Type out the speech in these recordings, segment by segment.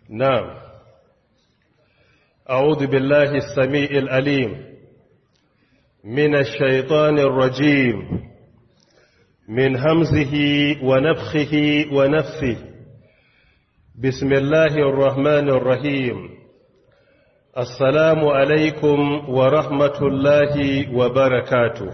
نعم أعوذ بالله السميع الأليم من الشيطان الرجيم من همزه ونفخه ونفثه بسم الله الرحمن الرحيم السلام عليكم ورحمة الله وبركاته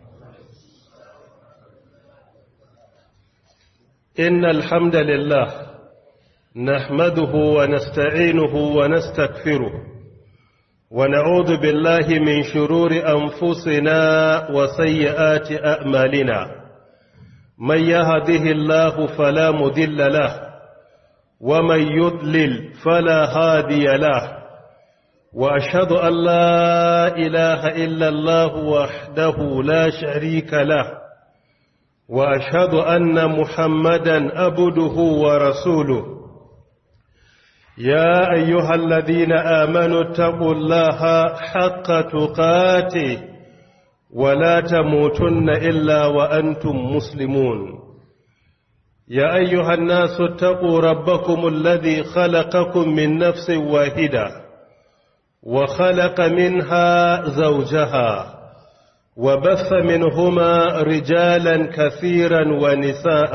إن الحمد لله نحمده ونستعينه ونستكفره ونعوذ بالله من شرور أنفسنا وسيئات أعمالنا من يهده الله فلا مذل له ومن يضلل فلا هادي له وأشهد أن لا إله إلا الله وحده لا شريك له وأشهد أن محمدا أبده ورسوله يا أيها الذين آمنوا اتقوا الله حق تقاته ولا تموتن إلا وأنتم مسلمون يا أيها الناس اتقوا ربكم الذي خلقكم من نفس واحدة وخلق منها زوجها وبث منهما رجالا كثيرا ونساء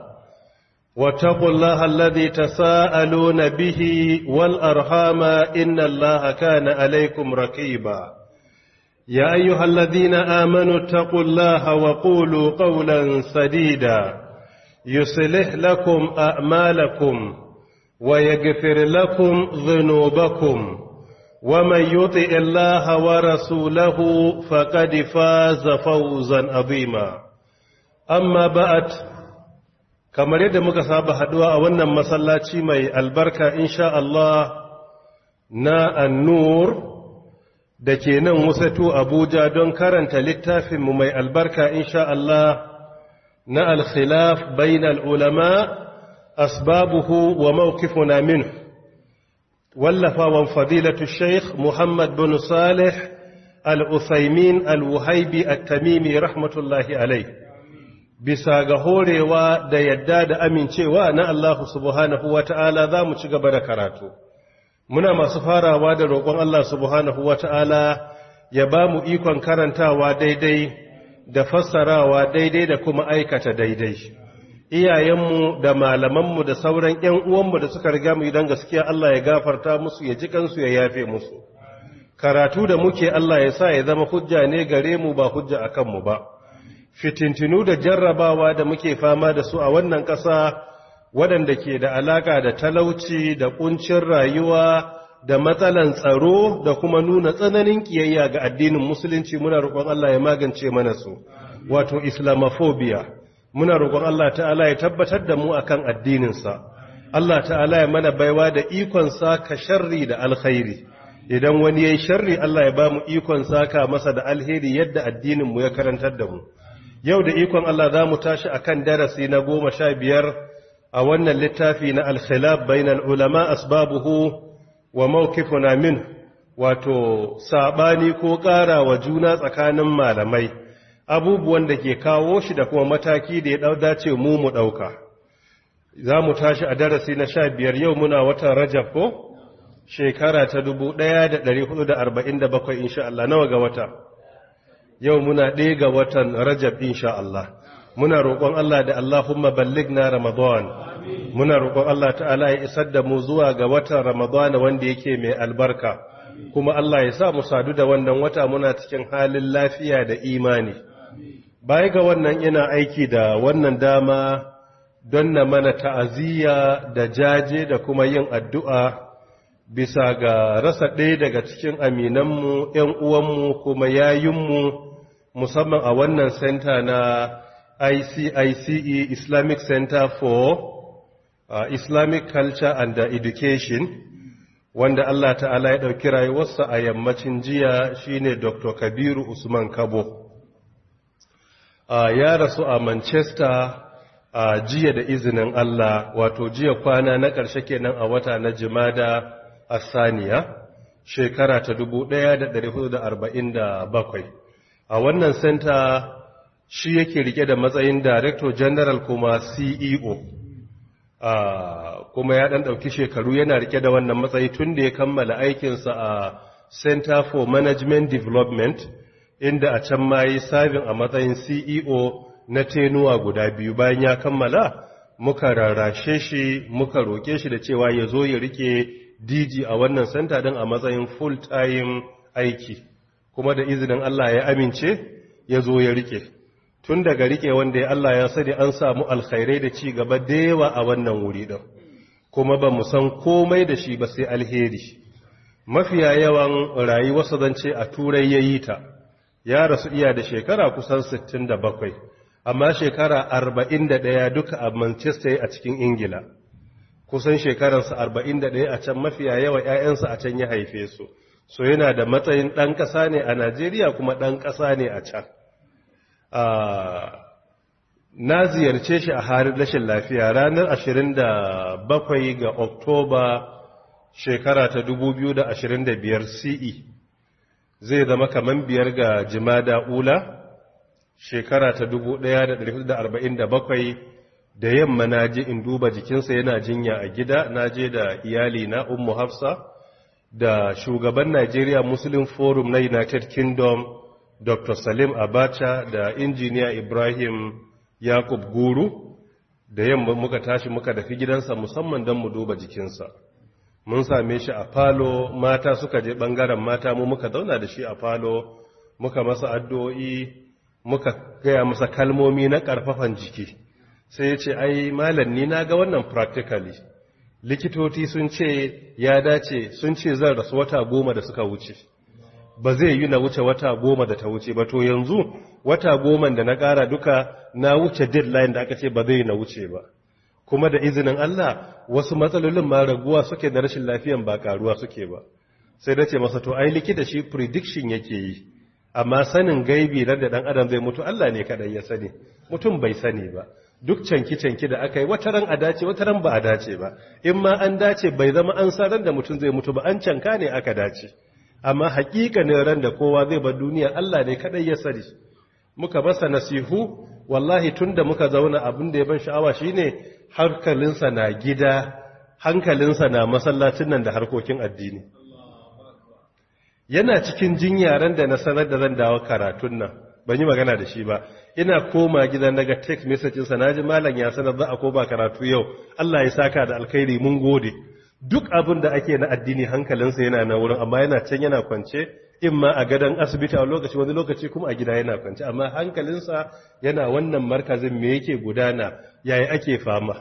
واتقوا الله الذي تساءلون به والأرحام إن الله كان عليكم رقيبا يا أيها الذين آمنوا اتقوا الله وقولوا قولا سديدا يصلح لكم أعمالكم ويغفر لكم ذنوبكم ومن يطع الله ورسوله فقد فاز فوزا عظيما أما بعد kamar yadda muka saba haduwa a wannan masallaci mai albarka insha Allah na annur da ke nan wasatu Abuja don karanta littafinmu mai albarka insha Allah na alkhilaf bainal ulama asbabuhu wa mawqifuna minhu wallafawan fadilatu sheikh Muhammad bin Salih al-Uthaymin al-Wuhaibi at-Tamimi rahmatullahi alayhi bisa ga horewa da yadda da amincewa na Allah subhanahu wa ta'ala za mu ci gaba da karatu. Muna masu farawa da roƙon Allah subhanahu wa ta'ala ya ba mu ikon karantawa daidai da fassarawa daidai da kuma aikata daidai. Iyayenmu da malamanmu da sauran ‘yan uwanmu da suka riga mu idan gaskiya Allah ya gafarta musu ya ji kansu ya yafe musu. Karatu da muke Allah ya sa ya zama hujja ne gare mu ba hujja a kanmu ba. fitintinu da jarrabawa da muke fama da su a wannan ƙasa waɗanda ke da alaƙa da talauci da ƙuncin rayuwa da matsalan tsaro da kuma nuna tsananin ƙiyayya ga addinin musulunci muna roƙon Allah ya magance mana su wato islamophobia muna roƙon Allah ta'ala ya tabbatar da mu akan addininsa Allah ta'ala ya mana baiwa da ikon saka sharri da alkhairi idan wani yayi sharri Allah ya ba mu ikon saka masa da alheri yadda addinin mu ya karantar da mu yau da ikon Allah za mu tashi a kan darasi na goma sha biyar a wannan littafi na alkhilaf bainal ulama asbabuhu wa mawqifuna min wato sabani ko ƙara wa juna tsakanin malamai abubuwan da ke kawo shi da kuma mataki da ya dau dace mu mu dauka za mu tashi a darasi na sha biyar yau muna watan rajab ko shekara ta 1447 insha Allah nawa ga wata yau muna ɗaya ga watan rajab insha Allah muna roƙon Allah da Allahumma balligna ramadan muna roƙon Allah ta'ala ya isar da mu zuwa ga watan ramadan wanda yake mai albarka kuma Allah ya sa mu sadu da wannan wata muna cikin halin lafiya da imani baya ga wannan ina aiki da wannan dama don na mana ta'aziyya da jaje da kuma yin addu'a bisa ga rasa ɗaya daga cikin aminanmu ‘yan uwanmu kuma yayinmu musamman a wannan center na ICICE Islamic Center for uh, Islamic Culture and Education wanda Allah ta'ala ya ɗauki rayuwarsa a yammacin jiya shine Dr. Kabiru Usman Kabo uh, ya rasu a Manchester a uh, jiya da izinin Allah wato jiya kwana na ƙarshe kenan a wata na jimada a saniya shekara ta 1447 a wannan center shi yake rike da matsayin director general kuma ceo kuma ya ɗan ɗauki shekaru yana rike da wannan matsayi tun da ya kammala aikinsa a center for management development inda a can ma yi sabin a matsayin ceo na tenuwa guda biyu bayan ya kammala muka rarrashe shi muka roƙe shi da cewa ya zo ya rike dg a wannan center din a matsayin full time aiki kuma da izinin Allah ya amince ya zo ya rike tun daga rike wanda ya Allah ya sani an samu alkhairai da ci gaba da yawa a wannan wuri din kuma ba mu san komai da shi ba sai alheri mafiya yawan rayuwarsa zance a turai ya yi ta ya rasu iya da shekara kusan 67 amma shekara 41 duka a manchester a cikin ingila kusan shekararsa 41 a can mafiya yawa 'ya'yansa a can ya haife su so yana da matsayin ɗan ƙasa ne a najeriya kuma ɗan ƙasa ne a can na ziyarce shi a harin rashin lafiya ranar 27 ga oktoba shekara ta 2025 ce zai zama kaman biyar ga jimada ula shekara ta 1447 da yamma na je in duba jikinsa yana jinya a gida na je da iyali na ummu hafsa da shugaban Nigeria Muslim Forum na United Kingdom Dr. Salim Abacha da injiniya Ibrahim Yakub Guru da yamma muka tashi muka dafi gidansa musamman don mu duba jikinsa mun same shi a falo mata suka je bangaren mata mu muka zauna da shi a falo muka masa addu'o'i muka gaya masa kalmomi na karfafan jiki sai ya ce ai malam ni na ga wannan practically likitoci sun ce ya dace sun ce zan rasu wata goma da suka wuce ba zai yi na wuce wata goma da ta wuce ba to yanzu wata goma da na ƙara duka na wuce deadline da aka ce ba zai na wuce ba kuma da izinin Allah wasu matsalolin ma raguwa suke da rashin lafiyan ba karuwa suke ba sai da ce masa to ai likita shi prediction yake yi amma sanin gaibi da dan adam zai mutu Allah ne kadai ya sani mutum bai sani ba duk canki-canki da aka yi wata ran a dace wata ran ba a dace ba in ma an dace bai zama an sa ran da mutum zai mutu ba an canka ne aka dace amma hakikanin ran da kowa zai bar duniya Allah ne kadai ya sani muka masa nasihu wallahi tunda muka zauna abin da ya ban sha'awa shine hankalinsa na gida hankalinsa na masallacin nan da harkokin addini yana cikin jinyaren da na sanar da zan dawo karatun nan ban yi magana da shi ba ina koma gidan daga text message sa naji malam ya sanar za a koma karatu yau Allah ya saka da alkhairi mun gode duk abin da ake na addini hankalinsa yana na wurin amma yana can yana kwance in ma a gadon asibiti a lokaci wani lokaci kuma a gida yana kwance amma hankalinsa yana wannan markazin me yake gudana yayi ake fama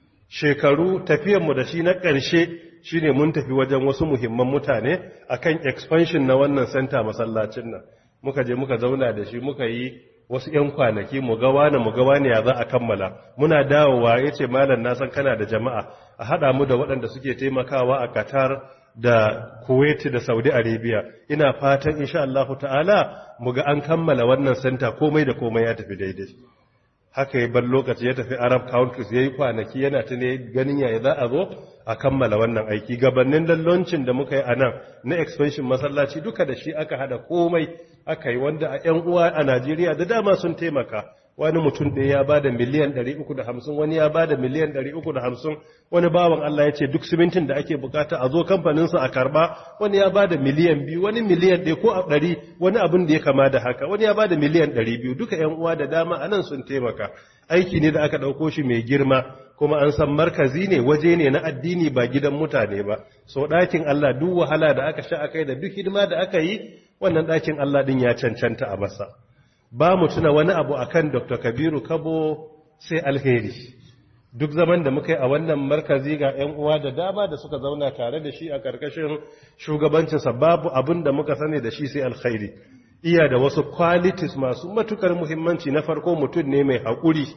shekaru tafiyanmu da shi na ƙarshe shine mun tafi wajen wasu muhimman mutane akan expansion na wannan center masallacin nan muka je muka zauna da shi muka yi wasu 'yan kwanaki mu ga wani mu ga wani ya za a kammala muna dawowa ya ce malam na san kana da jama'a a haɗa mu da waɗanda suke taimakawa a qatar da kuwait da saudi arabia ina fatan insha Allah ta'ala mu ga an kammala wannan center komai da komai ya tafi daidai haka ya bar lokaci ya tafi arab countries ya yi kwanaki yana ta ne ganin yaya za a zo a kammala wannan aiki gabanin lalloncin da muka yi a nan na expansion masallaci duka da shi aka hada komai aka yi wanda a 'yan uwa a najeriya da dama sun taimaka wani mutum ɗaya ya ba da miliyan 350 wani ya ba da miliyan 350 wani bawan Allah ya ce duk simintin da ake bukata a zo kamfaninsa a karba wani ya ba da miliyan biyu wani miliyan ɗaya ko a ɗari wani abin da ya kama da haka wani ya ba da miliyan 200 duka 'yan uwa da dama a nan sun taimaka aiki ne da aka ɗauko shi mai girma kuma an san markazi ne waje ne na addini ba gidan mutane ba so ɗakin Allah duk wahala da aka sha akai da duk hidima da aka yi wannan ɗakin Allah ɗin ya cancanta a masa ba mu tuna wani abu akan Dr. Kabiru Kabo sai alheri duk zaman da muka yi a wannan markazi ga 'yan uwa da dama da suka zauna tare da shi a ƙarƙashin shugabancinsa babu abin da muka sani da shi sai alkhairi iya da wasu qualities masu matukar muhimmanci na farko mutum ne mai haƙuri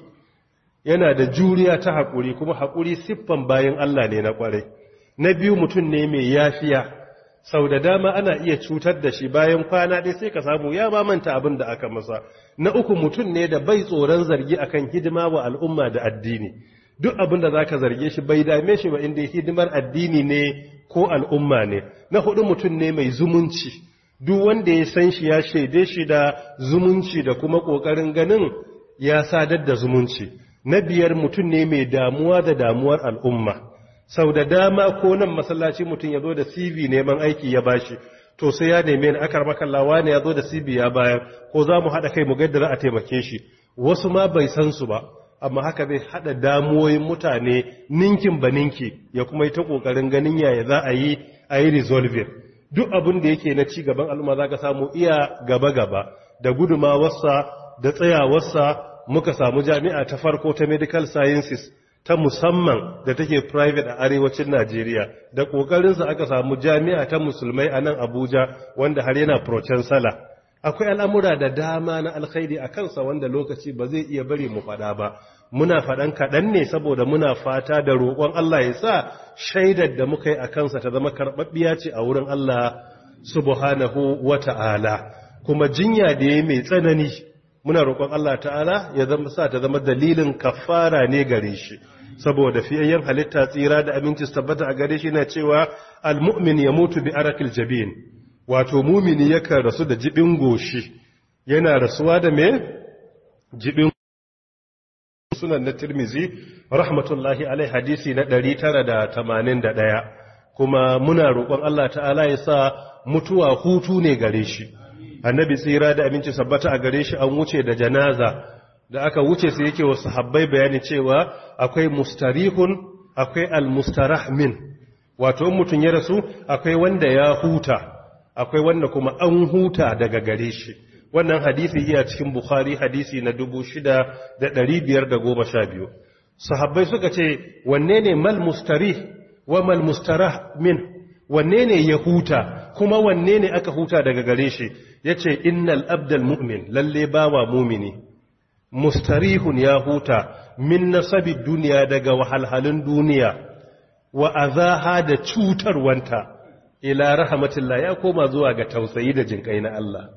yana da juriya ta haƙuri kuma haƙuri siffan bayan Allah ne na ƙwarai na biyu mutum ne mai yafiya sau da dama ana iya cutar da shi bayan kwana ɗaya sai ka samu ya ba manta abin da aka masa na uku mutum ne da bai tsoron zargi akan hidima wa al'umma da addini duk abin da zaka zarge shi bai dame shi ba inda hidimar addini ne ko al'umma ne na hudu mutum ne mai zumunci duk wanda ya san shi ya shaide shi da zumunci da kuma ƙoƙarin ganin ya sadar da zumunci na biyar mutum ne mai damuwa da damuwar al'umma sau da dama ko nan masallaci mutum ya zo da cv neman aiki ya bashi to sai ya neme ni akar makallawa ne ya zo da cv ya bayar ko za mu haɗa kai mu gaida za a taimake shi wasu ma bai san su ba amma haka zai haɗa damuwoyin mutane ninkin ba ninki ya kuma yi ta ƙoƙarin ganin yaya za a yi a yi resolving duk abin da yake na ci gaban al'umma za ka samu iya gaba-gaba da gudumawarsa da tsayawarsa muka samu jami'a ta farko ta medical sciences ta musamman da take private a arewacin Najeriya da ƙoƙarinsa aka samu jami'a ta musulmai a nan Abuja wanda har yana sala. akwai al'amura da dama na alkhairi a kansa wanda lokaci ba zai iya bari mu faɗa ba muna faɗan kaɗan ne saboda muna fata da roƙon Allah ya sa shaidar da muka yi a kansa ta zama karɓaɓɓiya ce a wurin Allah subhanahu wa ta'ala kuma jinya da ya mai tsanani muna roƙon Allah ta'ala ya zama sa ta zama dalilin kafara ne gare shi saboda fiyayyen halitta tsira da aminci su tabbata a gare shi na cewa almu'min ya mutu bi arakil jabin wato mumini yakan rasu da jibin goshi yana rasuwa da me jibin sunan na tirmizi rahmatullahi alai hadisi na 981 kuma muna roƙon Allah ta'ala ya sa mutuwa hutu ne gare shi annabi tsira da aminci sabbata a gare shi an wuce da janaza da aka wuce sai yake wasu habbai bayani cewa akwai mustarihun akwai almustarahmin wato mutum ya rasu akwai wanda ya huta akwai wanda kuma an huta daga gare shi wannan hadisi iya cikin bukhari hadisi na 6512 sahabbai suka ce wanne ne mal mustarih wa mal mustarah min wanne ne ya huta kuma wanne ne aka huta daga gare shi yace innal abdal mu'min lalle bawa mumini mustarihun ya huta min nasabi duniya daga wahalhalun duniya wa azaha da cutarwanta ila rahmatillah ya koma zuwa ga tausayi da jinkai na Allah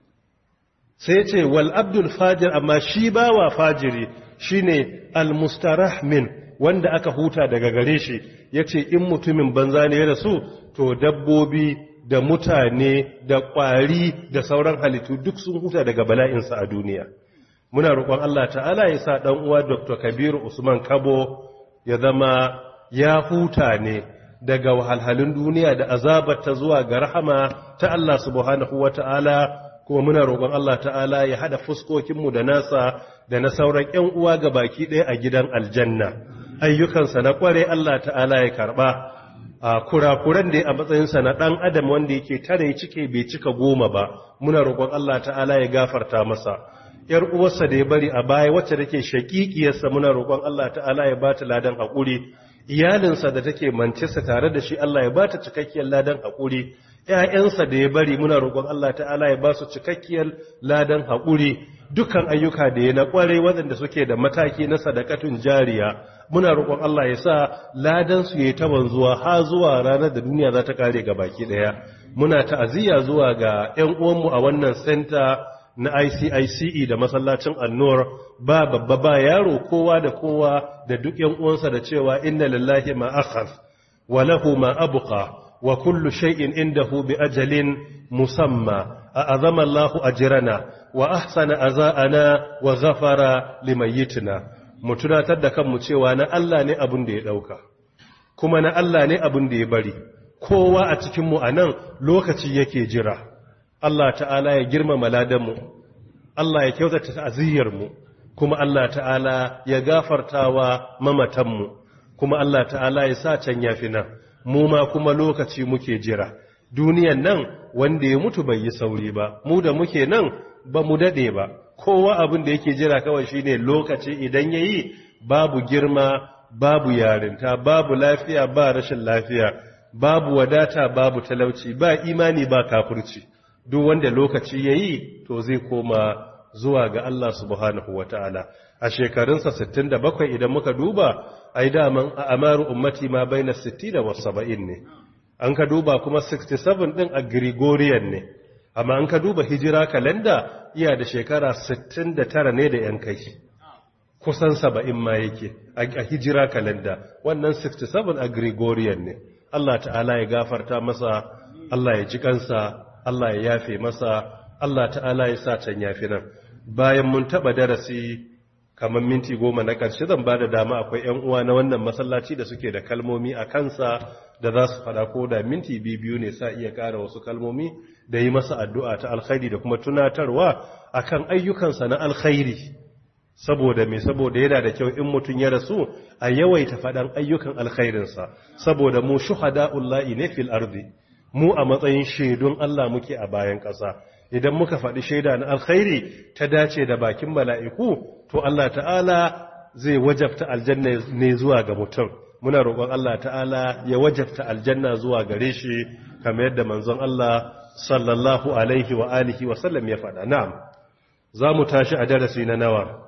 sai ce wal abdul fajir amma shi bawa fajiri shine al mustarah min wanda aka huta daga gare shi yace in mutumin banza ne ya rasu to dabbobi da mutane da kwari da sauran halittu duk sun huta daga bala'insa a duniya muna roƙon Allah ta'ala ya sa dan uwa Dr. Kabiru Usman Kabo ya zama ya huta ne daga wahalhalun duniya da azabar ta zuwa ga rahama ta Allah subhanahu wata'ala kuma muna roƙon Allah ta'ala ya hada fuskokinmu da nasa da na sauran ƴan uwa ga baki ɗaya a gidan aljanna ayyukansa na ƙware Allah ta'ala ya karɓa a kurakuran da a matsayinsa na ɗan adam wanda yake tare cike bai cika goma ba muna roƙon Allah ta'ala ya gafarta masa ‘yar uwarsa da ya bari a baya wacce take shaƙiƙiyarsa muna roƙon Allah ta'ala ya ba ta ladan haƙuri iyalinsa da take mancinsa tare da shi Allah ya ba ta cikakkiyar ladan haƙuri ‘ya'yansa da ya bari muna roƙon Allah ta'ala ya ba su cikakkiyar ladan haƙuri dukkan ayyuka da ya na ƙware waɗanda suke da mataki na sadakatun jariya muna roƙon Allah ya sa ladan su ya ta wanzuwa ha zuwa ranar da duniya za ta kare ga baki ɗaya muna ta'aziyya zuwa ga ‘yan uwanmu a wannan senta na ICICE da masallacin annur ba babba ba yaro kowa da kowa da duk ‘yan uwansa da cewa inna lillahi ma akhaz wa lahu ma abqa wa kullu shay'in indahu bi ajalin musamma a azama Allahu ajrana wa ahsana aza'ana wa ghafara limayyitina mu tunatar da kanmu cewa na Allah ne abin da ya dauka kuma na Allah ne abin da ya bari kowa a cikin mu anan lokaci yake jira Allah ta'ala ya girmama ladanmu Allah ya kyautata ta'aziyarmu kuma Allah ta'ala ya gafartawa mamatanmu kuma Allah ta'ala ya sa can yafi nan mu ma kuma lokaci muke jira duniyan nan wanda ya mutu bai yi sauri ba mu da muke nan ba mu dade ba kowa abin da yake jira kawai shine lokaci idan yayi babu girma babu yarinta babu lafiya ba rashin lafiya babu wadata babu talauci ba imani ba kafirci duk wanda lokaci ya yi to zai koma zuwa ga Allah subhanahu wa ta'ala a shekarunsa 67 idan muka duba ai daman a amaru ummati ma bai na 60 da wasu 70 ne an ka duba kuma 67 ɗin a gregorian ne amma an ka duba hijira kalenda iya da shekara 69 ne da ‘yan kai kusan 70 ma yake a hijira kalenda wannan 67 a gregorian ne Allah ta'ala ya gafarta masa Allah ya ji kansa Allah ya yafe masa Allah ta'ala ya sa can yafi nan bayan mun taba darasi kamar minti goma na ƙarshe zan ba da dama akwai 'yan uwa na wannan masallaci da suke da kalmomi a kansa da za su faɗa ko da minti biyu ne sa iya ƙara wasu kalmomi da yi masa addu'a ta alkhairi da kuma tunatarwa akan ayyukansa na alkhairi saboda me saboda yana da kyau in mutum ya rasu a yawaita faɗan ayyukan alkhairinsa saboda mu shuhada'ullahi ne fil ardi mu a matsayin shaidun Allah muke a bayan ƙasa idan muka faɗi shaida na alkhairi ta dace da bakin mala'iku to Allah ta'ala zai wajabta aljanna ne zuwa ga mutum muna roƙon Allah ta'ala ya wajabta aljanna zuwa gare shi kamar yadda manzon Allah sallallahu alaihi wa alihi wa sallam ya faɗa na'am za mu tashi a darasi na nawa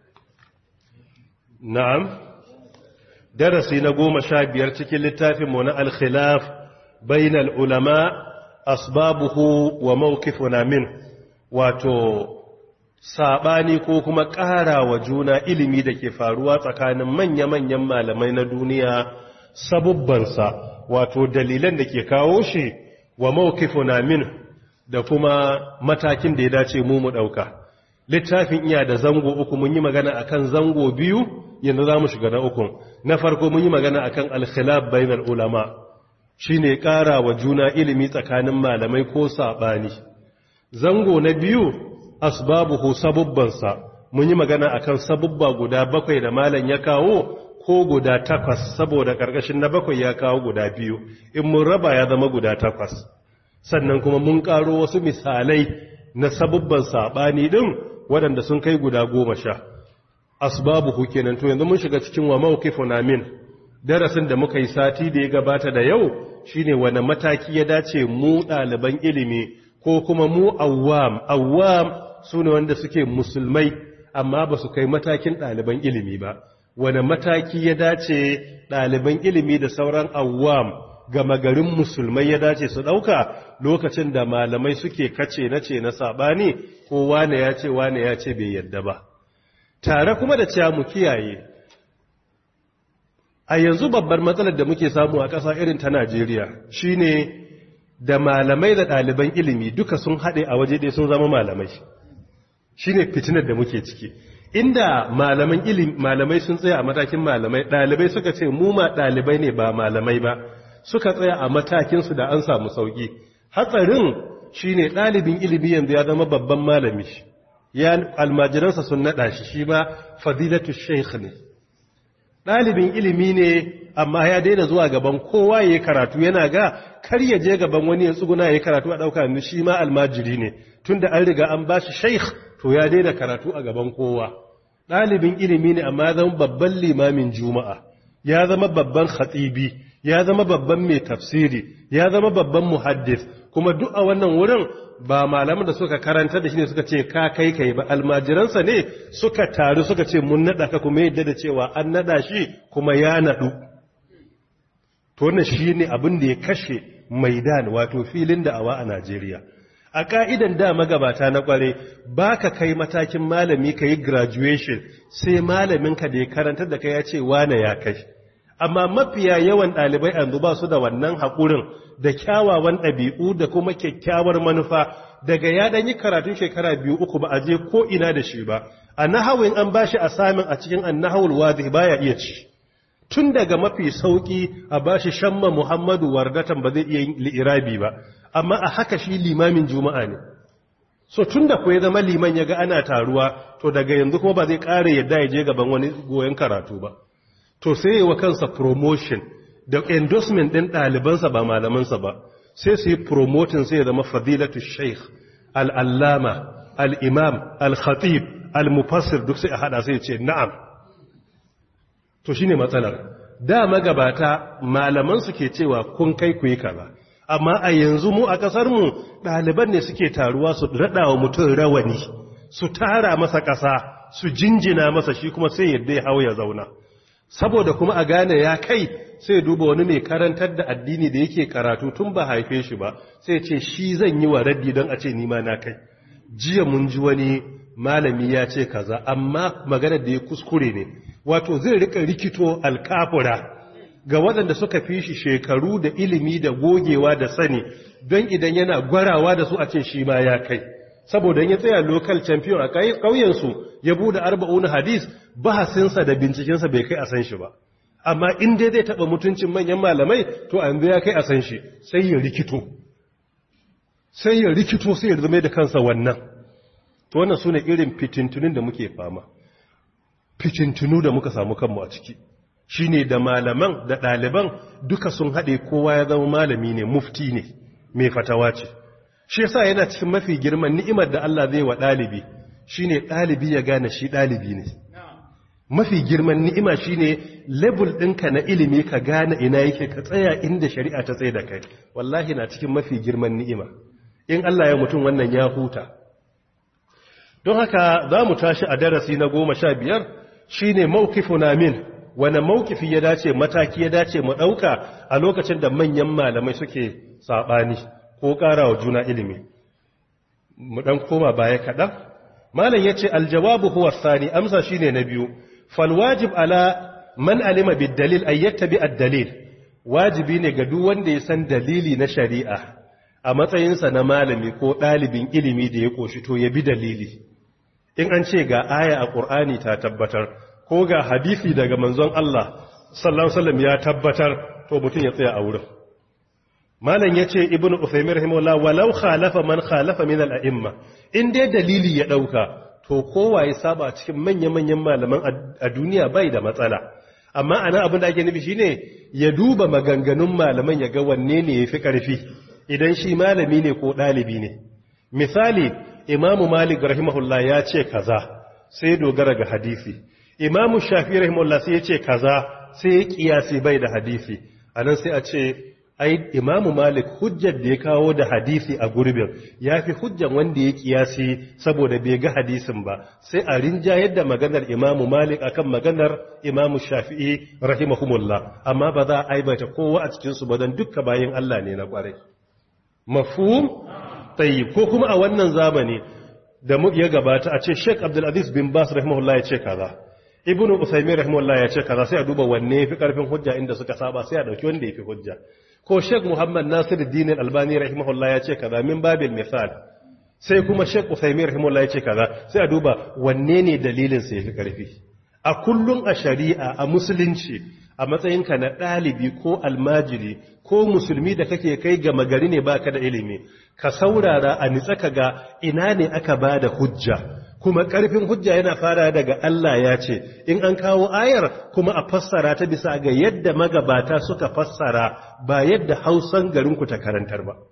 na'am darasi na goma sha biyar cikin littafin mu na al-khilaf bainal ulama asbabuhu wa mawqifuna min wato sabani ko kuma ƙara wa juna ilimi da ke faruwa tsakanin manya-manyan malamai na duniya sabubbansa wato dalilan da ke kawo shi wa mawqifuna min da kuma matakin da ya dace mu mu dauka littafin iya da zango uku mun yi magana akan zango biyu yanzu za mu shiga na uku na farko mun yi magana akan al-khilaf bainal ulama shine ƙara wa juna ilimi tsakanin malamai ko saɓani zango na biyu asbabuhu sabubbansa mun yi magana akan sabubba guda bakwai da malam ya kawo ko guda takwas saboda ƙarƙashin na bakwai ya kawo guda biyu in mun raba ya zama guda takwas sannan kuma mun ƙaro wasu misalai na sabubban saɓani ɗin waɗanda sun kai guda goma sha asbabuhu kenan to yanzu mun shiga cikin wa mawqifuna min darasin da muka yi sati da ya gabata da yau shine wani mataki ya dace mu ɗaliban ilimi ko kuma mu awwam awwam su ne wanda suke musulmai amma ba su kai matakin ɗaliban ilimi ba wani mataki ya dace ɗaliban ilimi da sauran awwam gama garin musulmai ya dace su ɗauka lokacin da malamai suke kace na ce na saɓani ko wane ya ce wane ya ce bai yadda ba tare kuma da cewa mu kiyaye a yanzu babbar matsalar da muke samu a ƙasa irin ta Najeriya shine da malamai da ɗaliban ilimi duka sun haɗe a waje ɗaya sun zama malamai shine fitinar da muke ciki inda malaman ilimi malamai sun tsaya a matakin malamai ɗalibai suka ce mu ma ɗalibai ne ba malamai ba suka tsaya a matakin su da an samu sauki hatsarin shine ɗalibin ilimi yanzu ya zama babban malami ya almajiransa sun naɗa shi shi ba fadilatu sheikh ne ɗalibin ilimi ne amma ya daina zuwa gaban kowa ya karatu yana ga kar ya je gaban wani ya tsuguna ya karatu a ɗauka ni shi ma almajiri ne tunda an riga an ba shi sheikh to ya daina karatu a gaban kowa ɗalibin ilimi ne amma ya zama babban limamin juma'a ya zama babban khatibi ya zama babban mai tafsiri ya zama babban muhaddis kuma duk a wannan wurin ba malaman da suka karanta da shi ne suka ce ka kai kai ba almajiransa ne suka taru suka ce mun nada ka kuma yadda da cewa an nada shi kuma ya nadu to wannan shine abin da ya kashe maidan wato filin da awa a Najeriya a ka'idan da magabata na kware baka kai matakin malami kai graduation sai malaminka da ya karantar da kai ya ce wane ya kai amma mafiya yawan ɗalibai yanzu ba su da wannan haƙurin da kyawawan ɗabi'u da kuma kyakkyawar manufa daga ya ɗan yi karatun shekara biyu uku ba a je ko ina da shi ba a nahawin an ba shi a samin a cikin an nahawul wazi baya iya ci tun daga mafi sauƙi a ba shi shamma muhammadu wardatan ba zai iya yin li'irabi ba amma a haka shi limamin juma'a ne so tun da ya zama liman ya ga ana taruwa to daga yanzu kuma ba zai ƙara yadda ya je gaban wani goyon karatu ba to sai wa kansa promotion da endorsement ɗin ɗalibansa ba malamansa ba sai su yi promotin sai ya zama fadilatu sheikh al'allama al'imam al-khatib al-mufassir duk sai a haɗa sai ce na'am to shi ne matsalar da magabata malamansu ke cewa kun kai ku yi kaza amma a yanzu mu a ƙasarmu ɗaliban ne suke taruwa su raɗa wa mutum rawani su tara masa ƙasa su jinjina masa shi kuma sai yadda ya hau ya zauna saboda kuma a gane ya kai sai duba wani mai karantar da addini da yake karatu tun ba haife shi ba sai ce shi zan yi wa raddi don a ce nima na kai jiya mun ji wani malami ya ce kaza amma maganar da ya kuskure ne wato zai rika rikito alkafura ga waɗanda suka fi shi shekaru da ilimi da gogewa da sani don idan yana gwarawa da su a ce shi ma ya kai saboda ya tsaya local champion a ƙauyensu ya bude arba'una hadis bahasinsa da bincikensa bai kai a san shi ba amma in dai zai taɓa mutuncin manyan malamai to an ya kai a san shi sai ya rikito sai ya rikito sai ya zama da kansa wannan to wannan su ne irin fitintunin da muke fama fitintunu da muka samu kanmu a ciki shi ne da malaman da ɗaliban duka sun haɗe kowa ya zama malami ne mufti ne mai fatawa ce shi yasa yana cikin mafi girman ni'imar da Allah zai wa ɗalibi shine ɗalibi ya gane shi ɗalibi ne mafi girman ni'ima shine level ɗinka na ilimi ka gane ina yake ka tsaya inda shari'a ta tsaye da kai wallahi na cikin mafi girman ni'ima in Allah ya mutum wannan ya huta don haka za mu tashi a darasi na goma sha biyar shine mawqifuna min wani mawkifi ya dace mataki ya dace mu ɗauka a lokacin da manyan malamai suke saɓani ko ƙara wa juna ilimi mu ɗan koma baya kaɗan malam ya ce aljawabu huwa sani amsa shine na biyu falwajib ala man alima bid-dalil ay yattabi ad-dalil wajibi ne ga duk wanda ya san dalili na shari'a a matsayinsa na malami ko ɗalibin ilimi da ya koshi to ya bi dalili in an ce ga aya a ƙur'ani ta tabbatar ko ga hadisi daga manzon Allah sallallahu alaihi wasallam ya tabbatar to mutum ya tsaya a wurin malam yace ibnu usaymin rahimahullah walau khalafa man khalafa min al-a'imma in dai dalili ya dauka to kowa ya saba cikin manya-manyan malaman a duniya bai da matsala amma ana abin da ake nufi shine ya duba maganganun malaman ya ga wanne ne yafi karfi idan shi malami ne ko dalibi ne misali imamu malik rahimahullah ya ce kaza sai dogara ga hadisi imamu shafi rahimahullah sai ya ce kaza sai ya kiyasi bai da hadisi anan sai a ce ai imamu malik hujjar da ya kawo da hadisi a gurbin ya fi hujjan wanda ya kiyasi saboda bai ga hadisin ba sai a rinjayar da maganar imamu malik akan maganar imamu shafi'i rahimahumullah amma ba za a aibata kowa a cikinsu ba don dukka bayan allah ne na kwarai mafhum tayyib ko kuma a wannan zamani da ya gabata a ce sheik abdulaziz bin bas rahimahullah ya ce kaza ibn usaymin rahimahullah ya ce kaza sai a duba wanne yafi karfin hujja inda suka saba sai a dauki wanda yafi hujja ko Sheikh Muhammad Nasiruddin Al-Albani rahimahullah ya ce kaza min babil misal sai kuma Sheikh Usaymin rahimahullah ya ce kaza sai a duba wanne ne dalilin sa yafi karfi a kullum a shari'a a musulunci a matsayinka na ɗalibi ko almajiri ko musulmi da kake kai ga magari ne baka da ilimi ka saurara a nitsa ka ga ina ne aka ba da hujja kuma ƙarfin hujja yana fara daga Allah ya ce in an kawo ayar kuma a fassara ta bisa ga yadda magabata suka fassara ba yadda hausan garinku ta karantar ba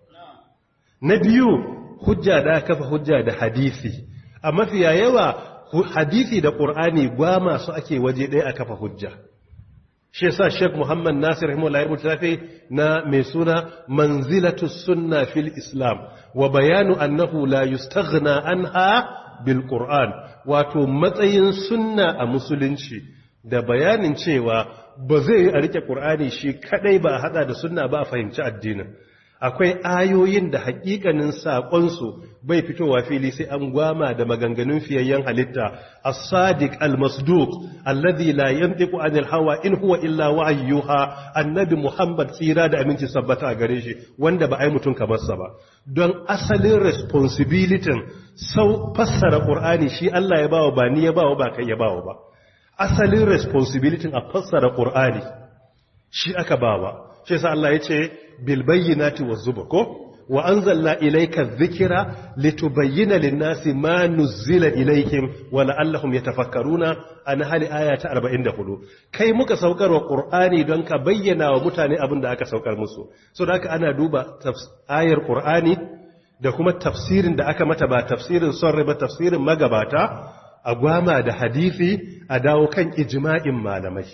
na biyu hujja da kafa hujja da hadisi a mafiya yawa hadisi da ƙur'ani ba masu ake waje ɗaya a kafa hujja shi yasa Sheikh Muhammad Nasir rahimahullah ya fi na mai suna manzilatu sunna fil Islam wa bayanu annahu la yustaghna anha bil Qur'an wato matsayin sunna a musulunci da bayanin cewa ba zai yi a rike Qur'ani shi kadai ba a hada da sunna ba a fahimci addinin akwai ayoyin da hakikanin saƙonsu bai fitowa fili sai an gwama da maganganun fiyayyen halitta as-sadiq al-masduq alladhi la yantiqu anil hawa in huwa illa wahyuha annabi muhammad tsira da aminci sabbata a gare shi wanda ba ai mutun kamar sa ba don asalin responsibility sau fassara qur'ani shi Allah ya bawa ba ni ya bawa ba kai ya bawa ba asalin responsibility a fassara qur'ani shi aka bawa shi yasa Allah ya ce bilbayyinati wazzubur ko wa anzalna ilayka dhikra litubayyana lin-nasi ma nuzila ilayhim wa la'allahum yatafakkaruna an hali aya ta 44 kai muka saukar wa qur'ani don ka bayyana wa mutane abin da aka saukar musu so da haka ana duba ayar qur'ani da kuma tafsirin da aka mata ba tafsirin son ba tafsirin magabata a gwama da hadisi a dawo kan ijma'in malamai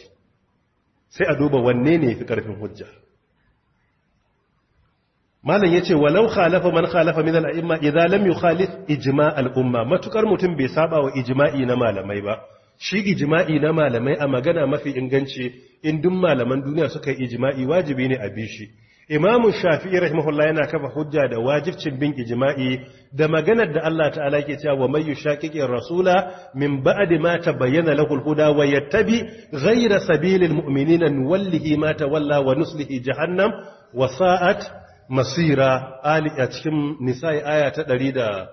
sai a duba wanne ne fi karfin hujja malam yace walau khalafa man khalafa min al-a'imma idza lam yukhalif ijma' al-umma matukar mutum bai saba wa ijma'i na malamai ba shi ijma'i na malamai a magana mafi inganci in duk malaman duniya suka yi ijma'i wajibi ne a bishi imam shafi'i rahimahullah yana kafa hujja da wajibcin bin ijma'i da maganar da Allah ta'ala ke cewa wa may yushaqiqi rasula min ba'di ma tabayyana lahu al-huda wa yattabi ghayra sabilil mu'minina nuwallihi ma tawalla wa nuslihi jahannam wa sa'at masira ali a cikin nisa'i aya ta ɗari da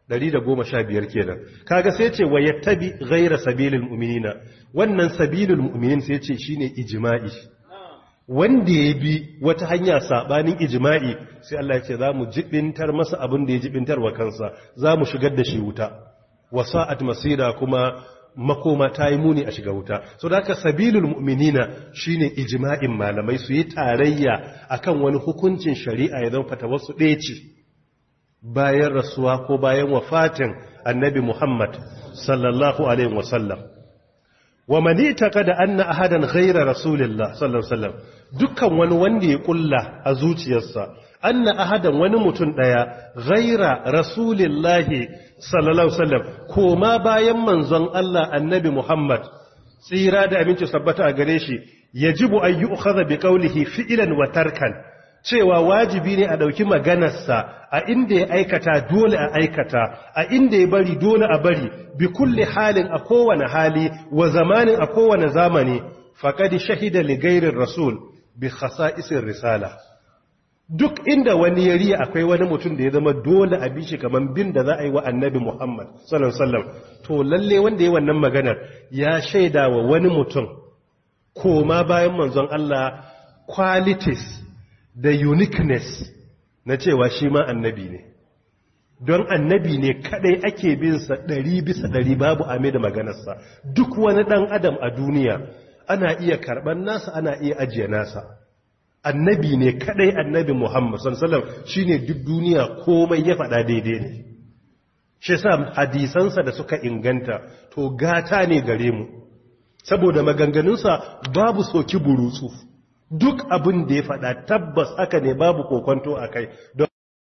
115 kenan kaga sai ce wa yattabi ghayra sabilil mu'minina wannan sabilul mu'minin sai ce shine ijma'i wanda ya bi wata hanya sabanin ijma'i sai Allah ya ce za mu jibintar masa abin da ya jibintar wa kansa za mu shigar da shi wuta wasa'at masira kuma makoma ta yi muni a shiga wuta so da haka sabilul mu'minina shine ijma'in malamai su yi tarayya akan wani hukuncin shari'a ya zama fata wasu ɗaya ce bayan rasuwa ko bayan wafatin annabi Muhammad sallallahu alaihi wasallam wa man itaqada anna ahadan ghayra rasulillah sallallahu alaihi wasallam dukkan wani wanda ya kulla a zuciyarsa anna ahadan wani mutum daya ghayra rasulillah sallallahu alaihi wasallam koma bayan manzon Allah annabi Muhammad tsira da aminci sabbata a gare shi yajibu an yu'khadha bi qawlihi fi'lan wa tarkan cewa wajibi ne a ɗauki maganarsa a inda ya aikata dole a aikata a inda ya bari dole a bari bi kulle halin a kowane hali wa zamanin a kowane zamani faƙadi shahida ligairin rasul bi isin risala duk inda wani ya riya akwai wani mutum da ya zama dole a bishi kamar bin da za a yi wa annabi muhammad sallallahu alaihi to lalle wanda ya wannan maganar ya shaida wa wani mutum koma bayan manzon Allah qualities da uniqueness na cewa shi ma annabi ne don annabi ne kadai ake bin sa ɗari bisa ɗari babu ame da maganarsa duk wani ɗan adam a duniya ana iya karɓar nasa ana iya ajiye nasa annabi ne kadai annabi muhammad sallallahu shine duk duniya komai ya faɗa daidai ne shi sa hadisansa da suka inganta to gata ne gare mu saboda maganganunsa babu soki burutsu duk abin da ya faɗa tabbas haka ne babu kokonto a kai don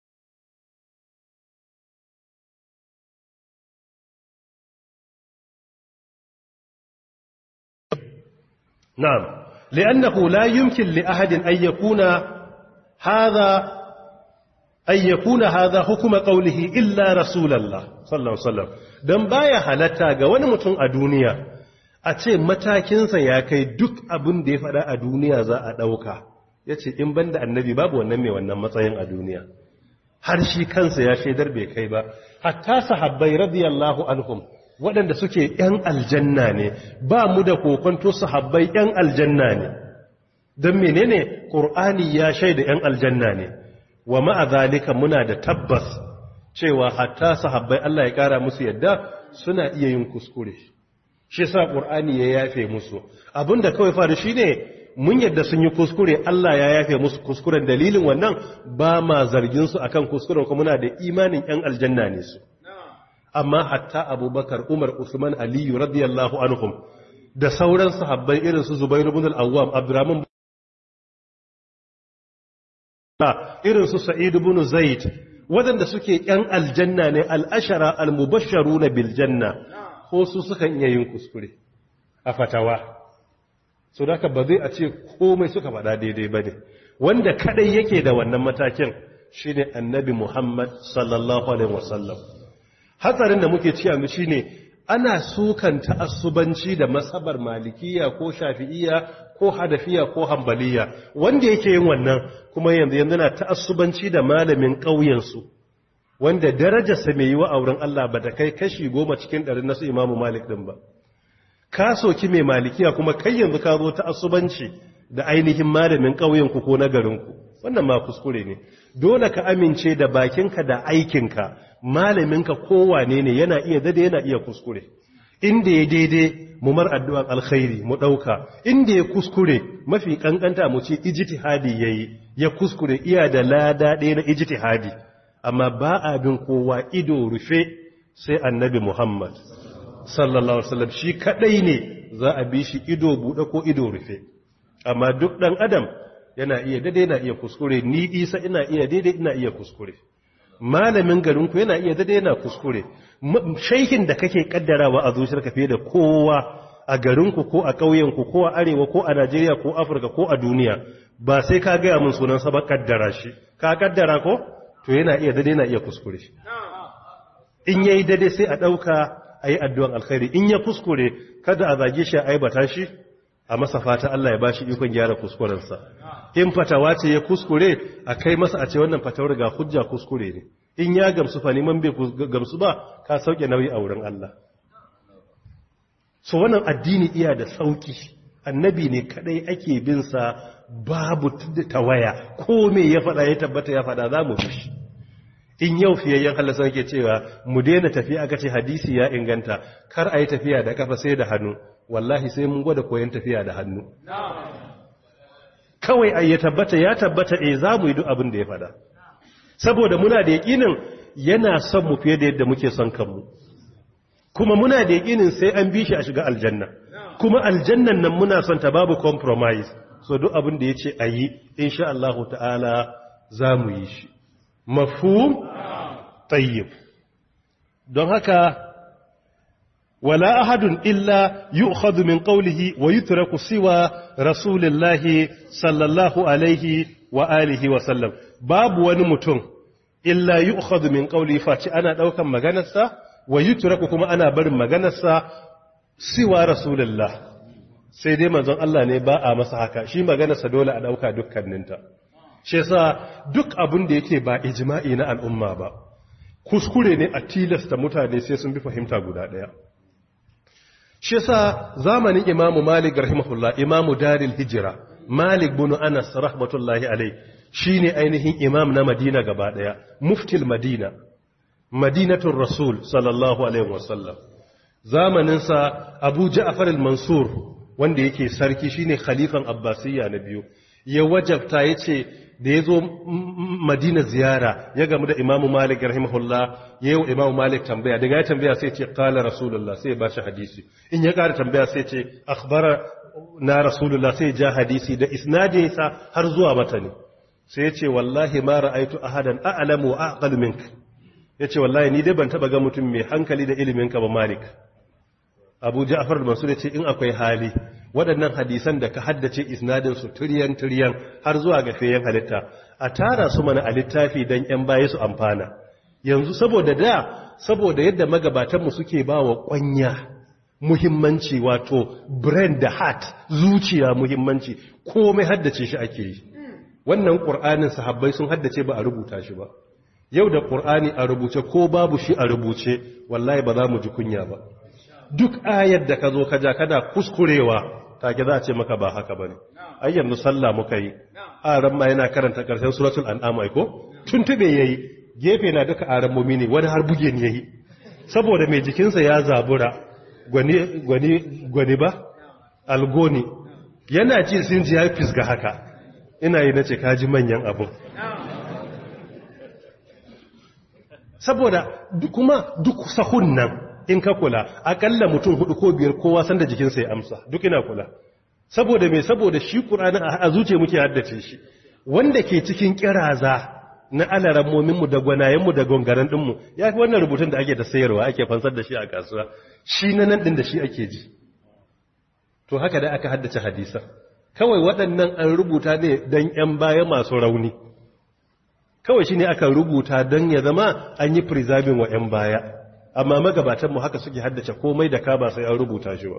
na'am li'annahu la yumkin li ahadin an yakuna hadha an yakuna hadha hukuma qawlihi illa rasulullah sallallahu alaihi wasallam dan baya halatta ga wani mutum a duniya a ce matakinsa ya kai duk abin da ya faɗa a duniya za a ɗauka ya ce in banda annabi babu wannan mai wannan matsayin a duniya har shi kansa ya shaidar bai kai ba hatta sahabbai radiyallahu anhum waɗanda suke ‘yan aljanna ne ba mu da kokonto sahabbai ‘yan aljanna ne don menene ƙur'ani ya shaida ‘yan aljanna ne wa ma'a zalika muna da tabbas cewa hatta sahabbai Allah ya ƙara musu yadda suna iya yin kuskure shi sa ƙur'ani ya yafe musu abinda kawai faru shi ne mun yadda sun yi kuskure Allah ya yafe musu kuskuren dalilin wannan ba ma zarginsu a kan kuskuren kuma muna da imanin ‘yan aljanna ne su amma hatta abubakar umar usman aliyu radiyallahu anhum da sauran sahabbai irin su zubairu bin al'awwam abdurrahman irin su sa'idu bin zaid waɗanda suke ‘yan aljanna ne al'ashara al-mubasharu na biljanna ko su sukan iya yin kuskure a fatawa so da ba zai a ce komai suka faɗa daidai ba ne wanda kadai yake da wannan matakin shi ne annabi muhammad sallallahu alaihi wasallam hatsarin da muke ci yanzu shi ne ana sukan ta'assubanci da masabar malikiya ko shafi'iya ko hadafiya ko hambaliya wanda yake yin wannan kuma yanzu yanzu na ta'assubanci da malamin ƙauyensu wanda darajarsa mai yi wa auren Allah ba ta kai kashi goma cikin ɗari na su imamu malik ɗin ba ka soki mai malikiya kuma kai yanzu ka zo ta asubanci da ainihin malamin ƙauyenku ko na garinku wannan ma kuskure ne dole ka amince da bakinka da aikinka malaminka kowane ne yana iya dade yana iya kuskure inda ya daidai mu mar addu'an alkhairi mu ɗauka inda ya kuskure mafi ƙanƙanta mu ce ijtihadi yayi ya kuskure iya da lada ɗaya na ijtihadi amma ba abin kowa ido rufe sai annabi Muhammad sallallahu alaihi wasallam shi kadai ne za a bi shi ido bude ko ido rufe amma duk dan adam yana iya daidai yana iya kuskure ni Isa ina iya daidai ina iya kuskure malamin garin ku yana iya daidai yana kuskure shaihin da kake kaddarawa a zuciyarka fiye da kowa a garin ku ko a ƙauyen ku ko a arewa ko a Najeriya ko Afirka ko a duniya ba sai ka ga mun sunan sa ba kaddara shi ka kaddara ko to yana iya daidai yana iya kuskure in yayi daidai sai a dauka a yi addu'an alkhairi in ya kuskure kada a zage shi a aibata shi a masa fata Allah ya bashi ikon gyara kuskurensa in fatawa ce ya kuskure a kai masa a ce wannan fatawar ga hujja kuskure ne in ya gamsu fa neman bai gamsu ba ka sauke nauyi a wurin Allah so wannan addini iya da sauki annabi ne kadai ake bin sa babu tawaya ko me ya faɗa ya tabbata ya faɗa za mu shi in yau fiyayyen halasa ke cewa mu daina tafiya aka ce hadisi ya inganta kar a yi tafiya da kafa sai da hannu wallahi sai mun gwada koyon tafiya da hannu kawai a ya tabbata ya tabbata eh za mu yi duk abin da ya faɗa saboda muna da yaƙinin yana son mu fiye da yadda muke son kanmu kuma muna da yaƙinin sai an bi shi a shiga aljanna kuma aljannan nan muna son ta babu compromise so duk abin da ya ce a yi insha Allah ta'ala za mu yi shi mafhum tayyib don haka wala ahadun illa yu'khadhu min qawlihi wa yutraku siwa rasulillahi sallallahu alaihi wa alihi wa sallam babu wani mutum illa yu'khadhu min qawlihi faci ana daukan maganarsa wa yutraku kuma ana barin maganarsa siwa rasulillah sai dai manzon Allah ne ba a masa haka shi maganarsa dole a dauka dukkaninta shi yasa duk abin da yake ba ijma'i na al'umma ba kuskure ne a tilasta mutane sai sun bi fahimta guda daya shi yasa zamanin imamu malik rahimahullah imamu daril hijira malik bin anas rahmatullahi alai shine ainihin imam na madina gaba daya muftil madina madinatul rasul sallallahu alaihi wasallam zamanin sa abu ja'far al-mansur wanda yake sarki shine khalifan abbasiyya na biyu ya wajabta yace da ya zo madina ziyara ya gamu da imamu malik rahimahullah ya yi wa imamu malik tambaya daga ya tambaya sai ce kala rasulullah sai ya ba shi hadisi in ya ƙara tambaya sai ce akhbara na rasulullah sai ja hadisi da isnadinsa har zuwa matani sai ya ce wallahi ma ra'aitu ahadan a'lamu wa aqalu mink ya ce wallahi ni dai ban taba ga mutum mai hankali da ilimin ka ba malik abu ja'far al-mansur ya ce in akwai hali waɗannan hadisan da ka haddace isnadinsu turiyan-turiyan har zuwa ga feyen halitta a tara su mana a littafi don ‘yan baya su amfana yanzu saboda da saboda yadda magabatanmu suke ba wa ƙwanya muhimmanci wato brain da heart zuciya muhimmanci komai haddace shi ake yi wannan ƙur'anin sahabbai sun haddace ba a rubuta shi ba yau da ƙur'ani a rubuce ko babu shi a rubuce wallahi ba za mu ji kunya ba duk ayar da ka zo ka ja kana kuskurewa take za a ce maka ba haka bane ai yanzu sallah muka yi aran ma yana karanta karshen suratul an'am ai ko tuntube yayi gefe na duka aran mumi ne wani har buge ne yayi saboda mai jikinsa ya zabura gwani gwani gwani ba algoni yana ji sun ji ya fisga haka ina yi nace kaji manyan abu saboda kuma duk sahun nan in ka kula akalla mutum hudu ko biyar kowa san da jikinsa ya amsa duk ina kula saboda me saboda shi qur'ani a zuciya muke haddace shi wanda ke cikin kiraza na alarammomin mu da gwanayen mu da gongaran din mu yafi wannan rubutun da ake da sayarwa ake fansar da shi a kasuwa shi na nan din da shi ake ji to haka da aka haddace hadisa kawai waɗannan an rubuta ne dan yan baya masu rauni kawai shine aka rubuta don ya zama an yi preserving wa yan baya amma magabatanmu haka suke haddace komai da ka ba sai an rubuta shi ba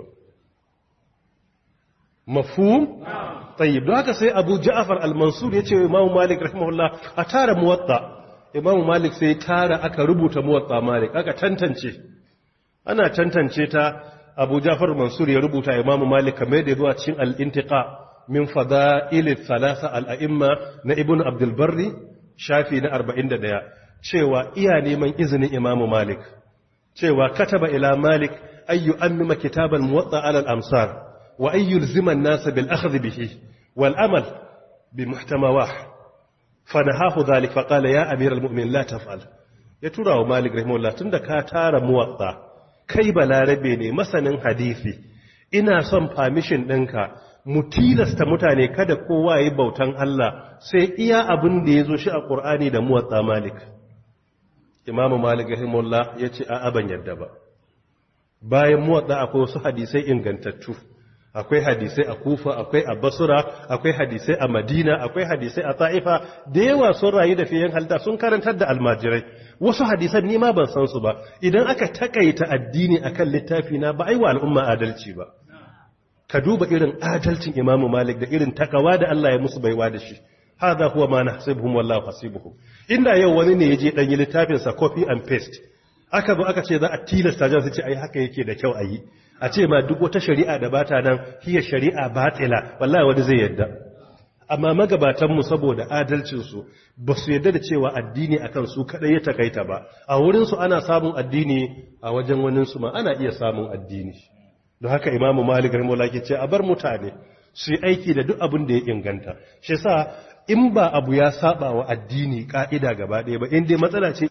mafhum tayyib don haka sai Abu Ja'far al-Mansur yace Imam Malik rahimahullah a tara muwatta Imam Malik sai tara aka rubuta muwatta Malik aka tantance ana tantance ta Abu Ja'far al-Mansur ya rubuta Imam Malik kamar da zuwa cikin al-Intiqa min fada'il thalatha al-a'imma na Ibn Abdul Barri shafi na 41 cewa iya neman izinin Imam Malik cewa kataba ila malik ayyu ammima kitabal muwatta ala al-amsar wa ayyu yulzima an-nas bil akhdh bihi wal amal bi muhtamawah fanahahu dhalik fa qala ya amir al-mu'minin la taf'al ya tura wa malik rahimahullah tunda ka tara muwatta kai balarabe ne masanin hadisi ina son permission ɗinka mu tilasta mutane kada kowa yi bautan Allah sai iya abin da ya zo shi a ƙur'ani da muwatsa malik imamu malik rahimullah ya ce a aban yadda ba bayan muwatsa akwai wasu hadisai ingantattu akwai hadisai a kufa akwai a basura akwai hadisai a madina akwai hadisai a ta'ifa da yawa sun rayu da fiye halta sun karantar da almajirai wasu hadisan ni ma ban san su ba idan aka takaita addini akan littafi na ba ai wa al'umma adalci ba ka duba irin adalcin imamu malik da irin takawa da Allah ya musu baiwa da shi hadha huwa ma nahsibuhum wallahu hasibuhum inda yau wani ne yaje dan yi littafin sa copy and paste aka zo aka ce za a tilasta jan su ce ai haka yake da kyau a yi a ce ma duk wata shari'a da bata nan hiya shari'a batila wallahi wani zai yadda amma magabatanmu saboda adalcinsu ba su yadda da cewa addini akan su kadai ya takaita ba a wurinsu ana samun addini a wajen waninsu ma ana iya samun addini don haka imamu malik rahimahullah ke ce a bar mutane su yi aiki da duk abin da ya inganta shi sa in ba abu ya saba wa addini ka'ida gaba ɗaya ba in dai matsala ce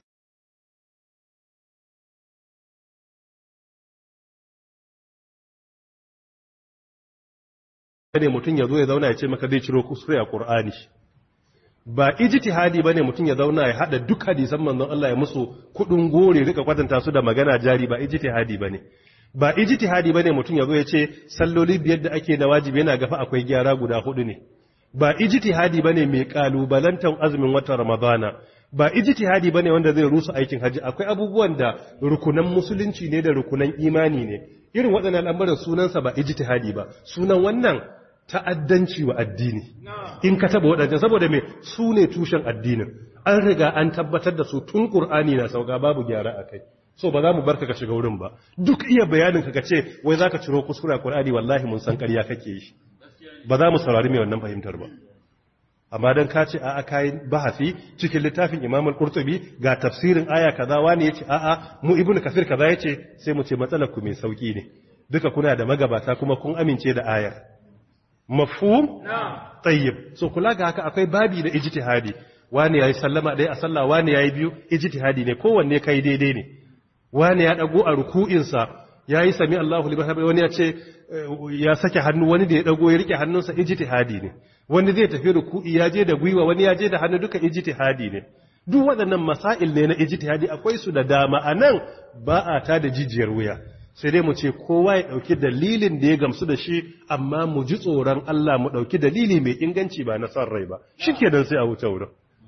ne mutum ya zo ya zauna ya ce maka zai ciro kuskure a Qur'ani ba ijtihadi bane mutum ya zauna ya hada duk hadisan manzon Allah ya musu kudin gore rika kwatanta su da magana jari ba ijtihadi bane ba ijtihadi bane mutum ya zo ya ce salloli biyar da ake na wajibi yana gafa akwai gyara guda hudu ne ba ijtihadi bane mai kalubalantan azumin watan Ramadana ba ijtihadi bane wanda zai rusa aikin haji akwai abubuwan da rukunan musulunci ne da rukunan imani ne irin waɗannan al'amuran sunansa ba ijtihadi ba sunan wannan ta'addanci wa addini in ka taba waɗancan saboda me su ne tushen addinin an riga an tabbatar da su tun ƙur'ani na sauka babu gyara a kai so ba za mu barka ka shiga wurin ba duk iya bayanin ka ce wai za ka ciro kuskura ƙur'ani wallahi mun san ƙarya kake yi ba za mu saurari mai wannan fahimtar ba amma dan ka ce a'a kai bahasi cikin littafin Imam al-Qurtubi ga tafsirin aya kaza wani yace a'a mu Ibn Kathir kaza yace sai mu ce matsalar ku mai sauki ne duka kuna da magabata kuma kun amince da ayar mafhum tayyib so kula ga haka akwai babi da ijtihadi wani yayi sallama dai a sallah wani yayi biyu ijtihadi ne kowanne kai daidai ne wani ya dago a ruku'in sa yayi sami Allahu liman hamid wani ya ce ya sake hannu wani da ya dago ya rike hannunsa ijtihadi ne wani zai tafi ruku'i ya je da gwiwa wani ya je da hannu duka ijtihadi ne duk waɗannan masail ne na ijtihadi akwai su da dama anan ba a ta da jijiyar wuya sai dai mu ce kowa ya ɗauki dalilin da ya gamsu da shi amma mu ji tsoron Allah mu ɗauki dalili mai inganci ba na son rai ba shi ke don sai a wuce wurin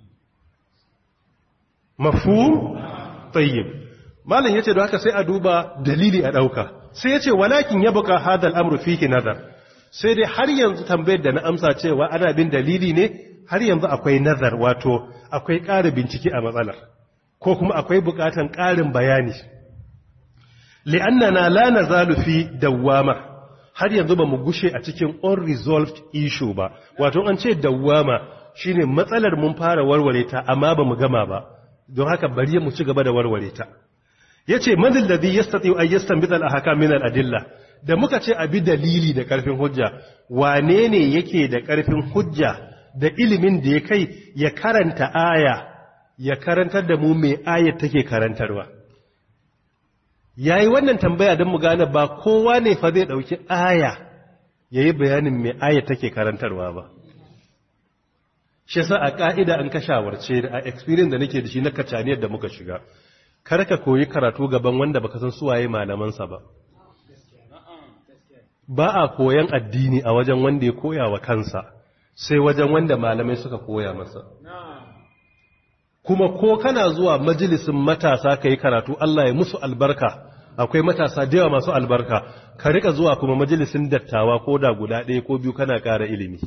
mafu tsayyib malam ya ce da haka sai a duba dalili a ɗauka sai ya ce walakin ya buka hadal amru fihi nazar sai dai har yanzu tambayar da na amsa cewa ana bin dalili ne har yanzu akwai nazar wato akwai ƙara bincike a matsalar ko kuma akwai buƙatan ƙarin bayani li'annana la nazalu fi dawwama har yanzu ba mu gushe a cikin unresolved issue ba wato an ce dawwama shine matsalar mun fara warware ta amma ba mu gama ba don haka bari mu ci gaba da warware ta yace man alladhi yastati an yastanbit al-ahkam min al-adilla da muka ce abi dalili da karfin hujja wane ne yake da karfin hujja da ilimin da ya kai ya karanta aya ya karantar da mu me ayat take karantarwa ya yi wannan tambaya don mu gane ba kowa ne fa zai ɗauki aya ya yi bayanin mai aya take karantarwa ba shi sa a ƙa'ida an ka shawarce da a experience da nake da shi na kacaniyar da muka shiga kar ka koyi karatu gaban wanda baka san suwaye malamansa ba ba a koyan addini a wajen wanda ya koya wa kansa sai wajen wanda malamai suka koya masa kuma ko kana zuwa majalisin matasa ka yi karatu Allah ya musu albarka akwai matasa da yawa masu albarka ka rika zuwa kuma majalisin dattawa ko da guda ɗaya ko biyu kana ƙara ilimi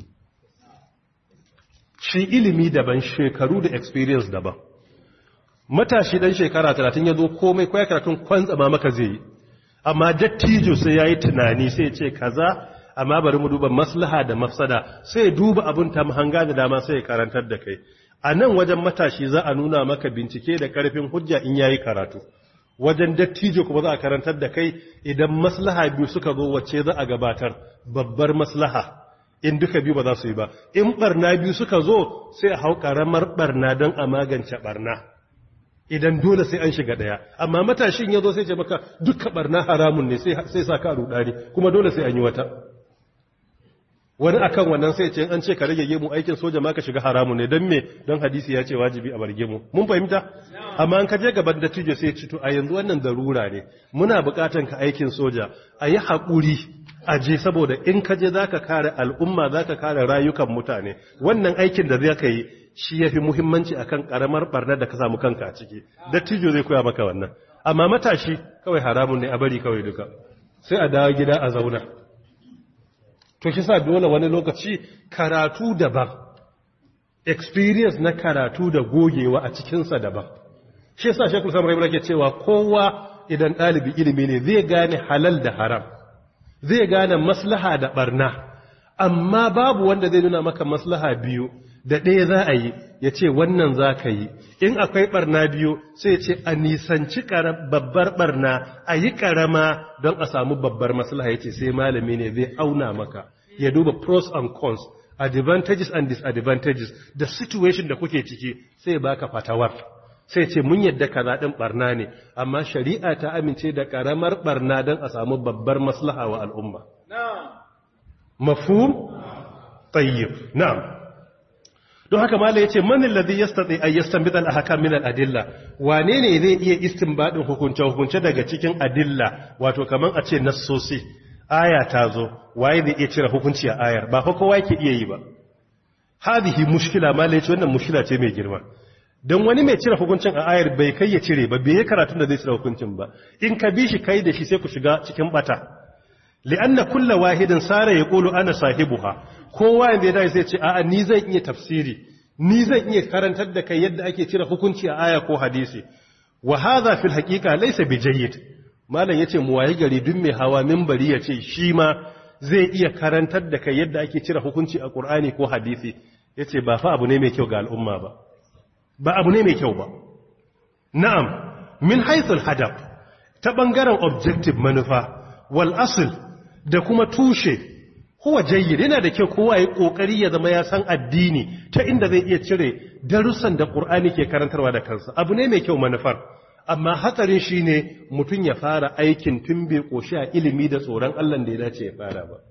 shi ilimi daban shekaru da experience daban matashi dan shekara talatin ya zo komai kwaya karatun kwantsama maka zai yi amma dattijo sai ya yi tunani sai ce kaza amma bari mu duba maslaha da mafsada sai duba abin ta mahanga da dama sai ya karantar da kai a nan wajen matashi za a nuna maka bincike da karfin hujja in yayi karatu wajen dattijo kuma za a karantar da kai idan maslaha biyu suka zo wacce za a gabatar babbar maslaha in duka biyu ba za su yi ba in barna biyu suka zo sai a hau karamar barna don a magance barna idan dole sai an shiga daya amma matashin ya zo sai ce maka duka barna haramun ne sai sa ka rudani kuma dole sai an yi wata wani akan wannan sai ce an ce ka rage gemu aikin soja ma ka shiga haramun ne don me don hadisi ya ce wajibi a bar gemu mun fahimta amma an ka je gaban dattijo sai ci to a yanzu wannan darura ne muna bukatan ka aikin soja a yi haƙuri a je saboda in ka je za ka kare al'umma za ka kare rayukan mutane wannan aikin da zai ka yi shi ya fi muhimmanci a kan ƙaramar ɓarnar da ka samu kanka a ciki dattijo zai koya maka wannan amma matashi kawai haramun ne a bari kawai duka sai a dawo gida a zauna to shi sa dole wani lokaci karatu daban experience na karatu da gogewa a cikinsa daban shi yasa shekul samar ibrahim ke cewa kowa idan ɗalibi ilimi ne zai gane halal da haram zai gane maslaha da barna amma babu wanda zai nuna maka maslaha biyu da ɗaya za a yi ya ce wannan za ka yi in akwai ɓarna biyu sai ce a nisanci babbar ɓarna a yi ƙarama don a samu babbar maslaha ya ce sai malami ne zai auna maka ya duba pros and cons advantages and disadvantages da situation da kuke ciki sai baka fatawar sai ce mun yadda kaza ɗin ɓarna ne amma shari'a ta amince da ƙaramar ɓarna don a samu babbar maslaha wa al'umma mafhum tayyib na'am don haka mala yace man alladhi yastati ay yastanbit al ahkam min al adilla wane ne zai iya istinbadin hukunce hukunce daga cikin adilla wato kaman a ce nassosi aya ta zo waye zai iya cire hukunci a ayar ba fa kowa yake iya yi ba hadhihi mushkila mala yace wannan mushkila ce mai girma don wani mai cire hukuncin a ayar bai kai ya cire ba bai yi karatun da zai cire hukuncin ba in ka bi shi kai da shi sai ku shiga cikin bata li'anna kulla wahidin sara ya kulu ana sahibuha kowa yanda ya dace sai ce a'a ni zan iya tafsiri ni zan iya karantar da kai yadda ake cire hukunci a aya ko hadisi wa hadha fil haqiqa laysa bijayyid malam yace mu wayi gari duk mai hawa minbari yace shi ma zai iya karantar da kai yadda ake cire hukunci a qur'ani ko hadisi yace ba fa abu ne mai kyau ga al'umma ba ba abu ne mai kyau ba na'am min haythul hadaf ta bangaren objective manufa wal asl da kuma tushe huwa jayyid yana da kyau kowa ya kokari ya zama ya san addini ta inda zai iya cire darussan da Qur'ani ke karantarwa da kansa abu ne mai kyau manufar amma hatsarin shine mutun ya fara aikin tun bai koshi a ilimi da tsoron Allah da ya dace ya fara ba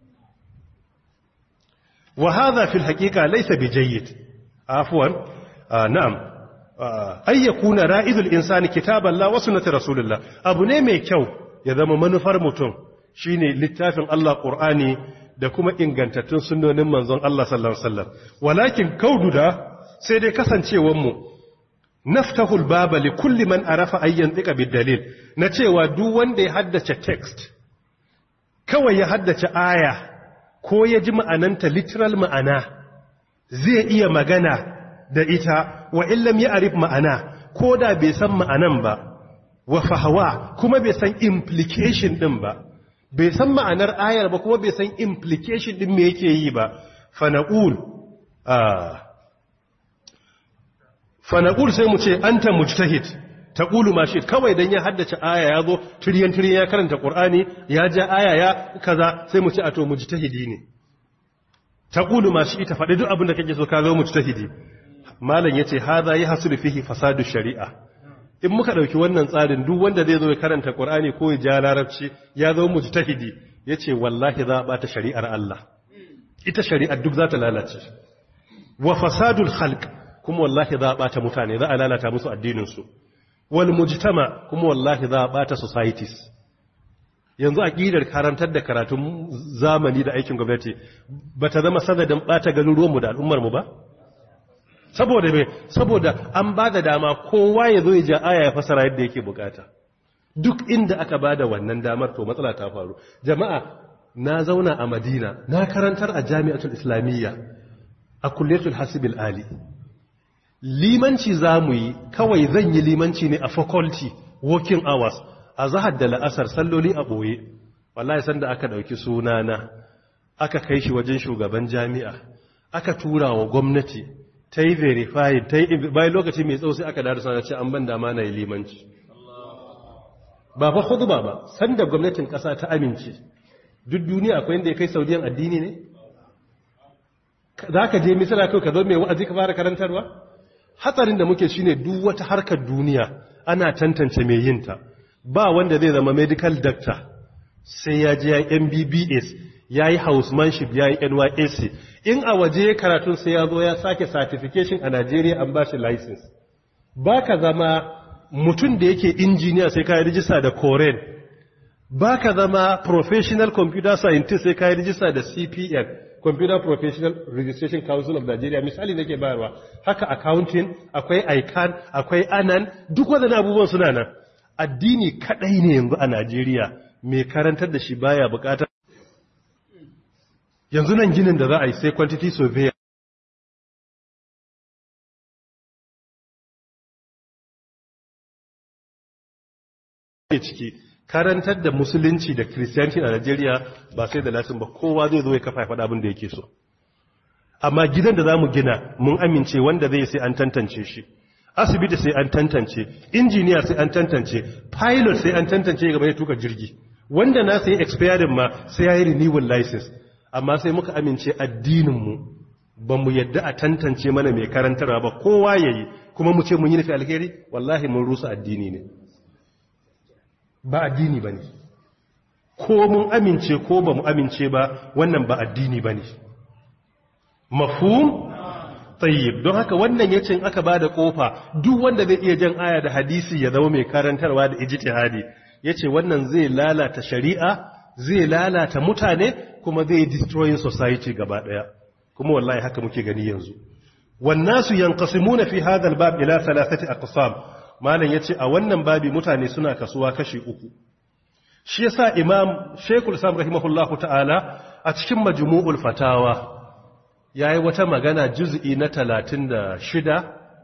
wa hadha fil haqiqa laysa bijayyid afwan na'am ay yakuna ra'idul insani kitaballah wa sunnati rasulillah abu ne mai kyau ya zama manufar mutum shine littafin Allah Qur'ani da kuma ingantattun sunnonin manzon Allah sallallahu alaihi wasallam walakin kaududa sai dai kasancewar mu naftahul baba li kulli man arafa ayyan tika bid dalil na cewa duk wanda ya haddace text kawai ya haddace aya ko ya ji ma'ananta literal ma'ana zai iya magana da ita wa illam ya arif ma'ana ko da bai san ma'anan ba wa fahawa kuma bai san implication din ba bai san ma'anar ayar ba kuma bai san implication din me yake yi ba fanaqul fanaqul sai mu ce anta mujtahid taqulu ma shi kawai dan ya haddace aya ya zo tiriyan tiriyan ya karanta qur'ani ya ja aya ya kaza sai mu ce a to mujtahidi ne taqulu ma shi ta faɗi duk abin da kake so ka zo mujtahidi malam yace hadha yahsulu fihi fasadu shari'a in muka ɗauki wannan tsarin duk wanda zai zo ya karanta Qur'ani ko ya ja larabci ya zo mujtahidi yace wallahi za a bata shari'ar Allah ita shari'ar duk za ta lalace wa fasadul khalq kuma wallahi za a bata mutane za a lalata musu addinin su wal mujtama kuma wallahi za a bata societies yanzu aqidar karantar da karatun zamani da aikin gwamnati bata zama sanadin bata garuruwan mu da al'ummar mu ba saboda me saboda an ba da dama kowa ya zo ya ja aya ya fasara yadda yake bukata duk inda aka ba da wannan damar to matsala ta faru jama'a na zauna a madina na karantar a jami'atul islamiyya a kulletul hasibil ali limanci za mu yi kawai zan yi limanci ne a faculty working hours a zahar da la'asar salloli a ɓoye wallahi sanda aka ɗauki sunana aka kai shi wajen shugaban jami'a aka tura wa gwamnati ta yi verifying ta yi bayan lokaci mai tsawo sai aka da sana ce an ban dama na yi limanci ba fa hudu ba ba sanda gwamnatin ƙasa ta amince duk duniya akwai inda ya kai saudiyan addini ne za ka je misira kai ka zo mai wa'azi ka fara karantarwa hatsarin da muke shine duk wata harkar duniya ana tantance mai yinta ba wanda zai zama medical doctor sai ya je ya mbbs ya yi housemanship ya yi nysc in a waje karatun sai ya zo ya sake certification a Najeriya an ba shi license ba ka zama mutum da yake injiniya sai ka yi rijista da koren ba ka zama professional computer scientist sai ka yi rijista da cpn computer professional registration council of nigeria misali nake bayarwa haka accounting akwai ican akwai anan duk waɗannan abubuwan suna nan addini kadai ne yanzu a najeriya mai karantar da shi baya bukatar yanzu nan ginin da za a yi sai quantity surveyor ke ciki karantar da musulunci da kiristiyanci a Najeriya ba sai da latin ba kowa zai zo ya kafa ya faɗa abin da yake so amma gidan da zamu gina mun amince wanda zai sai an tantance shi asibiti sai an tantance injiniya sai an tantance pilot sai an tantance gaba ya tuka jirgi wanda na sai expiring ma sai ya yi renewal license amma sai muka amince addininmu ba mu yadda a tantance mana mai karantarwa ba kowa ya yi kuma mu ce mun yi nufi alheri wallahi mun rusa addini ne ba addini ba ne ko mun amince ko ba mu amince ba wannan ba addini ba ne mafhum tayyib don haka wannan yace in aka bada kofa duk wanda zai iya jan aya da hadisi ya zama mai karantarwa da ijtihadi yace wannan zai lalata shari'a zai lalata mutane kuma zai destroy society gaba daya kuma wallahi haka muke gani yanzu wannasu yanqasimuna fi hadha albab ila thalathati aqsam malan yace a wannan babi mutane suna kasuwa kashi uku shi yasa imam shaykhul islam rahimahullahu ta'ala a cikin majmu'ul fatawa ya yi wata magana juz'i na 36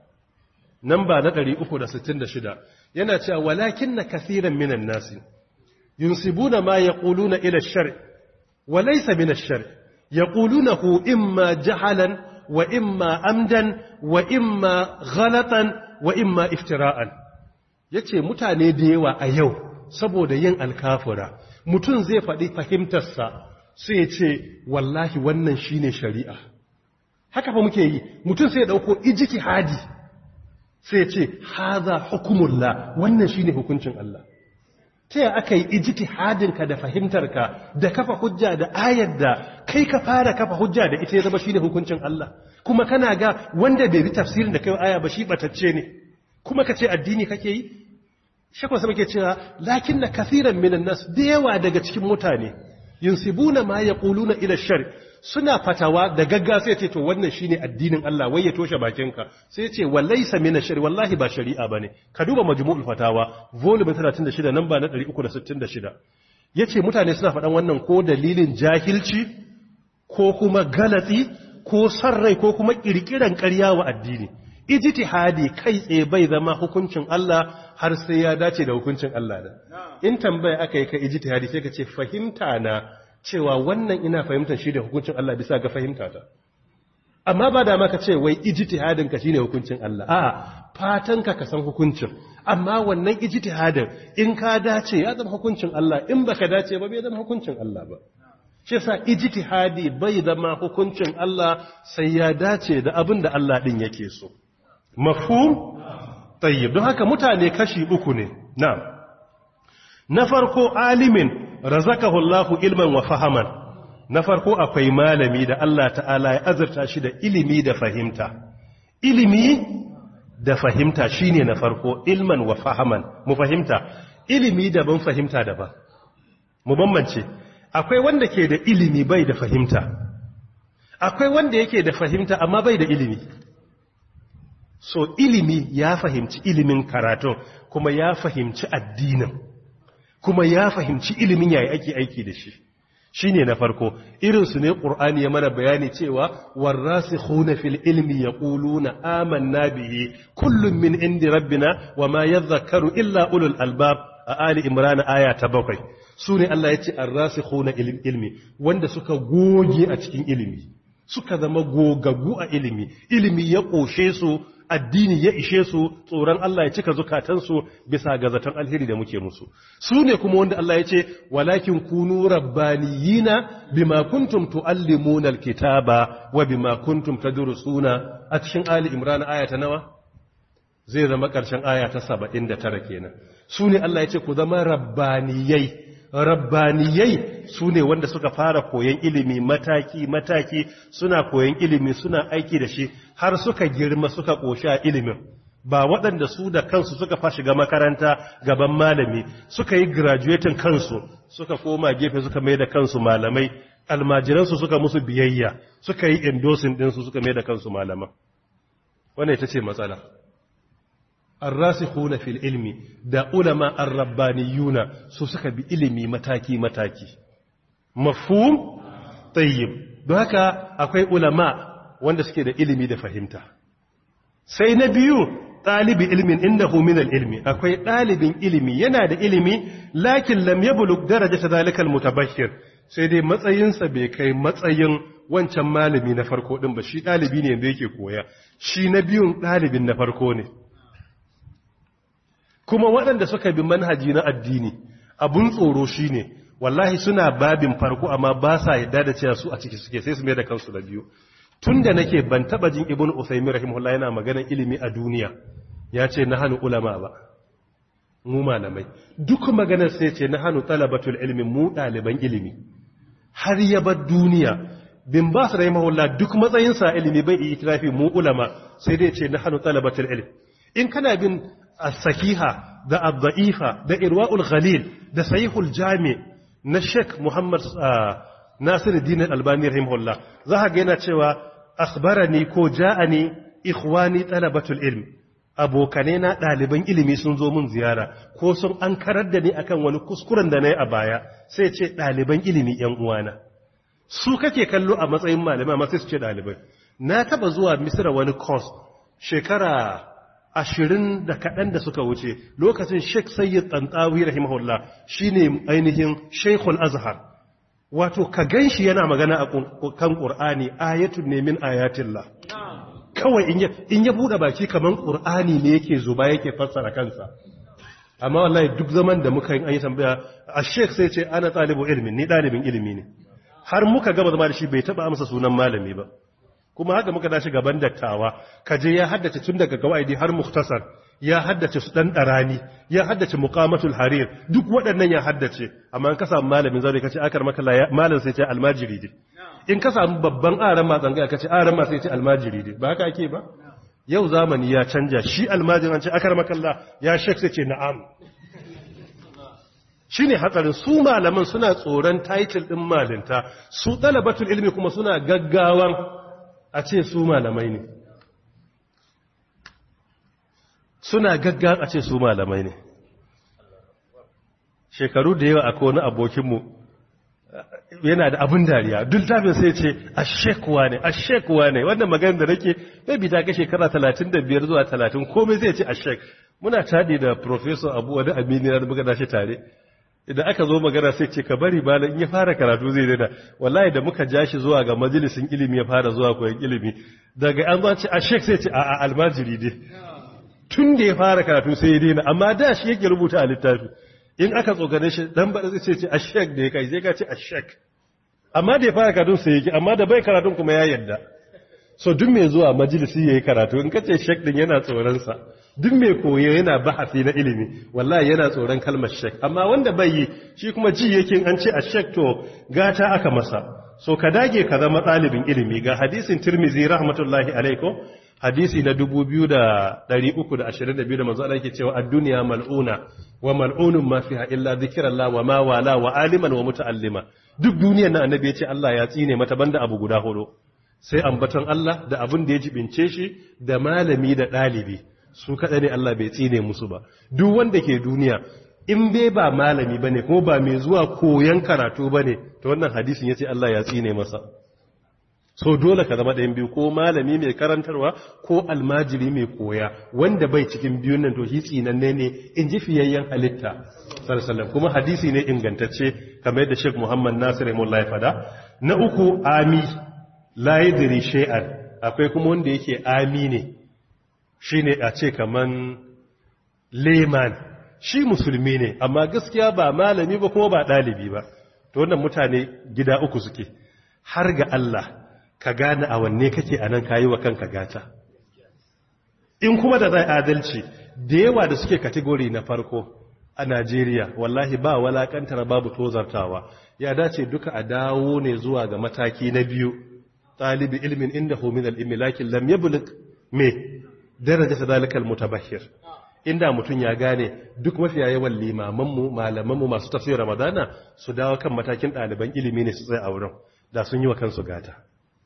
namba na 366 yana cewa walakin na kasiran minan nasi yunsibuna ma ya ƙuluna ila shari wa laisa minan shari ya ƙulunahu imma jahalan wa imma amdan wa imma ghalatan wa imma iftira'an ya ce mutane da yawa a yau saboda yin alkafura mutum zai faɗi fahimtarsa sai ce wallahi wannan shine shari'a haka fa muke yi mutum sai ya dauko ijtihadi sai ya ce haza hukumullah wannan shine hukuncin Allah ta ya aka yi ijtihadinka da fahimtarka da kafa hujja da ayar da kai ka fara kafa hujja da ita ya zama shine hukuncin Allah kuma kana ga wanda bai bi tafsirin da kai aya ba shi batacce ne kuma ka ce addini kake yi shakwa sama ke cewa lakin na kasiran minan nas da yawa daga cikin mutane yunsibuna ma yaquluna ila shar suna fatawa da gagga sai ce to wannan shine addinin Allah wai ya toshe bakinka sai ce walaysa min ash wallahi ba shari'a bane ka duba majmu'ul fatawa volume 36 namba na 366 yace mutane suna faɗan wannan ko dalilin jahilci ko kuma galati ko sarrai ko kuma kirkiran ƙarya wa addini ijtihadi kai tsaye bai zama hukuncin Allah har sai ya dace da hukuncin Allah da in tambaya aka yi ka ijtihadi sai ka ce fahimta na cewa wannan ina fahimtar shi da hukuncin Allah bisa ga fahimta ta amma ba da maka ce wai ijtihadin ka shine hukuncin Allah a fatan ka ka san hukuncin amma wannan ijtihadin in ka dace ya zama hukuncin Allah in baka dace ba bai zama hukuncin Allah ba shi yasa ijtihadi bai zama hukuncin Allah sai ya dace da abin da Allah din yake so mafhum tayyib don haka mutane kashi uku ne na'am na farko alimin razakahu Allahu ilman wa fahaman na farko akwai malami da Allah ta'ala ya azurta shi da ilimi da fahimta ilimi da fahimta shine na farko ilman wa fahaman mu fahimta ilimi daban fahimta daban mu bambance akwai wanda ke da ilimi bai da fahimta akwai wanda yake da fahimta amma bai da ilimi so ilimi ya fahimci ilimin karatun kuma ya fahimci addinin kuma ya fahimci ilimin yayi ake aiki da shi shine na farko irinsu ne qur'ani ya mana bayani cewa warasikhuna fil ilmi yaquluna amanna bihi kullun min indi rabbina wama yadhakkaru illa ulul albab a ali imran aya ta bakwai sune Allah yace arrasikhuna ilmi wanda suka goge a cikin ilimi suka zama gogaggu a ilimi ilimi ya koshe su addini ya ishe su tsoron Allah ya cika zukatansu bisa ga zaton alheri da muke musu su ne kuma wanda Allah ya ce walakin kunu rabbaniyina bima kuntum tuallimuna alkitaba wa bima kuntum tadrusuna a cikin ali imran aya ta nawa zai zama karshen aya ta 79 kenan su ne Allah ya ce ku zama rabbaniyai rabbaniyai su ne wanda suka fara koyon ilimi mataki-mataki suna koyon ilimi suna aiki da shi har suka girma suka ƙoshi a ilimin ba waɗanda su da kansu suka fa shiga makaranta gaban malami suka yi graduating kansu suka koma gefe suka mai da kansu malamai almajiransu suka musu biyayya suka yi endorsing ɗinsu suka mai da kansu malaman wannan ita ce matsala الراسخون في العلم da ulama ar-rabbaniyuna su suka bi ilimi mataki mataki mafhum tayyib don haka akwai ulama wanda suke da ilimi da fahimta sai na biyu ɗalibi ilmin innahu min ilmi akwai ɗalibin ilimi yana da ilimi lakin lam yablug darajata zalikal mutabashshir sai dai matsayinsa bai kai matsayin wancan malami na farko din ba shi ɗalibi ne da yake koya shi na biyun ɗalibin na farko ne kuma waɗanda suka bi manhaji na addini abun tsoro shine wallahi suna babin farko amma ba sa yadda da cewa su a ciki suke sai su mai da kansu da biyu tun da nake ban taba jin ibn usaymi rahimahullah yana maganar ilimi a duniya ya ce na hannu ulama ba mu malamai duk maganar sai ce na hannu talabatul ilmi mu ɗaliban ilimi har ya bar duniya bin ba su rahimahullah duk matsayinsa ilimi bai yi itirafi mu ulama sai dai ce na hannu talabatul ilmi in kana bin as-sahiha da ad-da'ifa da irwa'ul ghalil da sahihul jami' na Sheikh Muhammad Nasiruddin Al-Albani rahimahullah za ka ga yana cewa akhbarani ko ja'ani ikhwani talabatul ilm abokane na ɗaliban ilimi sun zo mun ziyara ko sun an karar da ni akan wani kuskuren da na yi a baya sai ce ɗaliban ilimi ‘yan uwana su kake kallo a matsayin malamai amma sai su ce ɗalibai na taba zuwa misira wani course shekara ashirin da kaɗan da suka wuce lokacin sheikh sayyid tsantawi rahimahullah shine ainihin sheikhul azhar wato ka gan shi yana magana a kan ƙur'ani ayatun ne min ayatillah kawai in ya buɗe baki kamar ƙur'ani ne yake zuba yake fassara kansa amma wallahi duk zaman da muka yi an yi tambaya a sheikh sai ce ana ɗalibu ilimin ni ɗalibin ilimi ne har muka gaba zama da shi bai taɓa amsa sunan malami ba kuma haka muka dashi gaban dattawa kaje ya haddace tun daga gawaidi har muktasar ya haddace su dan darani ya haddace muqamatul harir duk waɗannan ya haddace amma in ka samu malamin zaure kace akar maka malam sai ce almajiri dai in ka samu babban aran ma tsangaya kace aran ma sai ce almajiri dai ba haka ake ba yau zamani ya canja shi almajirin ce akar maka ya shek sai ce na'am shine hatsarin su malaman suna tsoron title din malinta su talabatul ilmi kuma suna gaggawan a ce su malamai ne suna gaggar a ce su malamai ne shekaru da yawa akwai wani abokinmu yana da abin dariya duk tafin sai ce a shekuwa ne a shekuwa ne wannan maganin da nake bai bi ta ga shekara 35 zuwa 30 komai zai ce a shek muna tadi da professor abu wani amini na muka dashi tare idan aka zo magana sai ce ka bari bala in ya fara karatu zai daina wallahi da muka ja shi zuwa ga majalisin ilimi ya fara zuwa koyon ilimi daga an zo ce a shek sai ce a almajiri dai tun da ya fara karatu sai ya daina amma da shi yake rubuta a littafi in aka tsogane shi dan bada zai ce a shek da ya kai sai ka ce a shek amma da ya fara karatu sai yake amma da bai karatun kuma ya yadda so duk mai zuwa majalisi yayi karatu in kace shek din yana tsoron sa duk mai koyo yana bahasi na ilimi wallahi yana tsoron kalmar shek amma wanda bai yi shi kuma ji yake an ce a shek to gata aka masa so ka dage ka zama ɗalibin ilimi ga hadisin tirmizi rahmatullahi alaikum hadisi na 2322 da manzo Allah yake cewa ad-dunya mal'una wa mal'unun ma fiha illa dhikrullah wa ma wala wa aliman wa muta'allima duk duniyar nan annabi ya ce Allah ya tsine mata banda abu guda hudu sai ambaton Allah da abin da ya jibince shi da malami da ɗalibi su kaɗa ne Allah bai tsine musu ba duk wanda ke duniya in bai ba malami bane ko ba mai zuwa koyan karatu bane to wannan hadisin yace Allah ya tsine masa so dole ka zama ɗayan biyu ko malami mai karantarwa ko almajiri mai koya wanda bai cikin biyun nan to shi tsinanne ne in ji fiyayyen halitta sallallahu kuma hadisi ne ingantacce kamar yadda Sheikh Muhammad Nasir Mullah ya fada na uku ami la yadri shay'an akwai kuma wanda yake ami ne shine a ce kaman leman shi musulmi ne amma gaskiya ba malami ba kuma ba ɗalibi ba to wannan mutane gida uku suke har ga Allah ka gane a wanne kake a nan kayi wa kanka gata in kuma da zai adalci da yawa da suke kategori na farko a Najeriya wallahi ba walakantar babu tozartawa ya dace duka a dawo ne zuwa ga mataki na biyu talibi ilmin inda min al-ilmi lakin lam yablugh me daraja sadalikal mutabahhir inda mutum ya gane duk mafiya yawan limamanmu malamanmu masu tafsir ramadana su dawo kan matakin ɗaliban ilimi ne su tsaye a wurin da sun yi wa kansu gata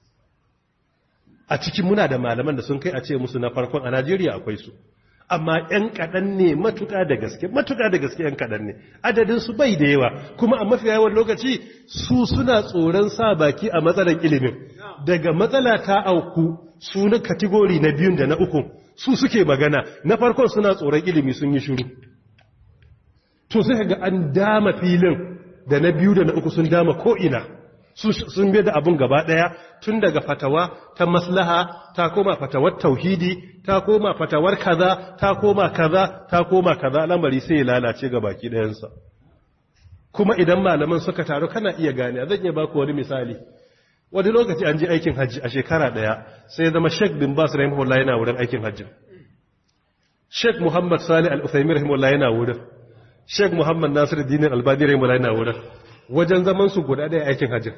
a cikin muna da malaman da sun kai a ce musu na farkon a najeriya akwai su amma 'yan kaɗan ne matuƙa da gaske matuƙa da gaske 'yan kaɗan ne adadinsu bai da yawa kuma a mafi yawan lokaci su suna tsoron sa baki a matsalar ilimin daga matsala ta auku su na kategori na biyun da na uku su suke magana na farkon suna tsoron ilimi sun yi shiru to sai ga an dama filin da na biyu da na uku sun dama ko'ina sun bai da abin gaba ɗaya tun daga fatawa ta maslaha ta koma fatawar tauhidi ta koma fatawar kaza ta koma kaza ta koma kaza lamari sai ya lalace ga baki ɗayansa kuma idan malaman suka taru kana iya gane zan iya baku wani misali wani lokaci an je aikin hajji a shekara ɗaya sai ya zama sheik bin bas rahimahullah yana wurin aikin hajji sheik muhammad salih al-uthaymin rahimahullah yana wurin sheik muhammad nasir dinin albani rahimahullah yana wurin wajen zaman su guda ɗaya aikin hajji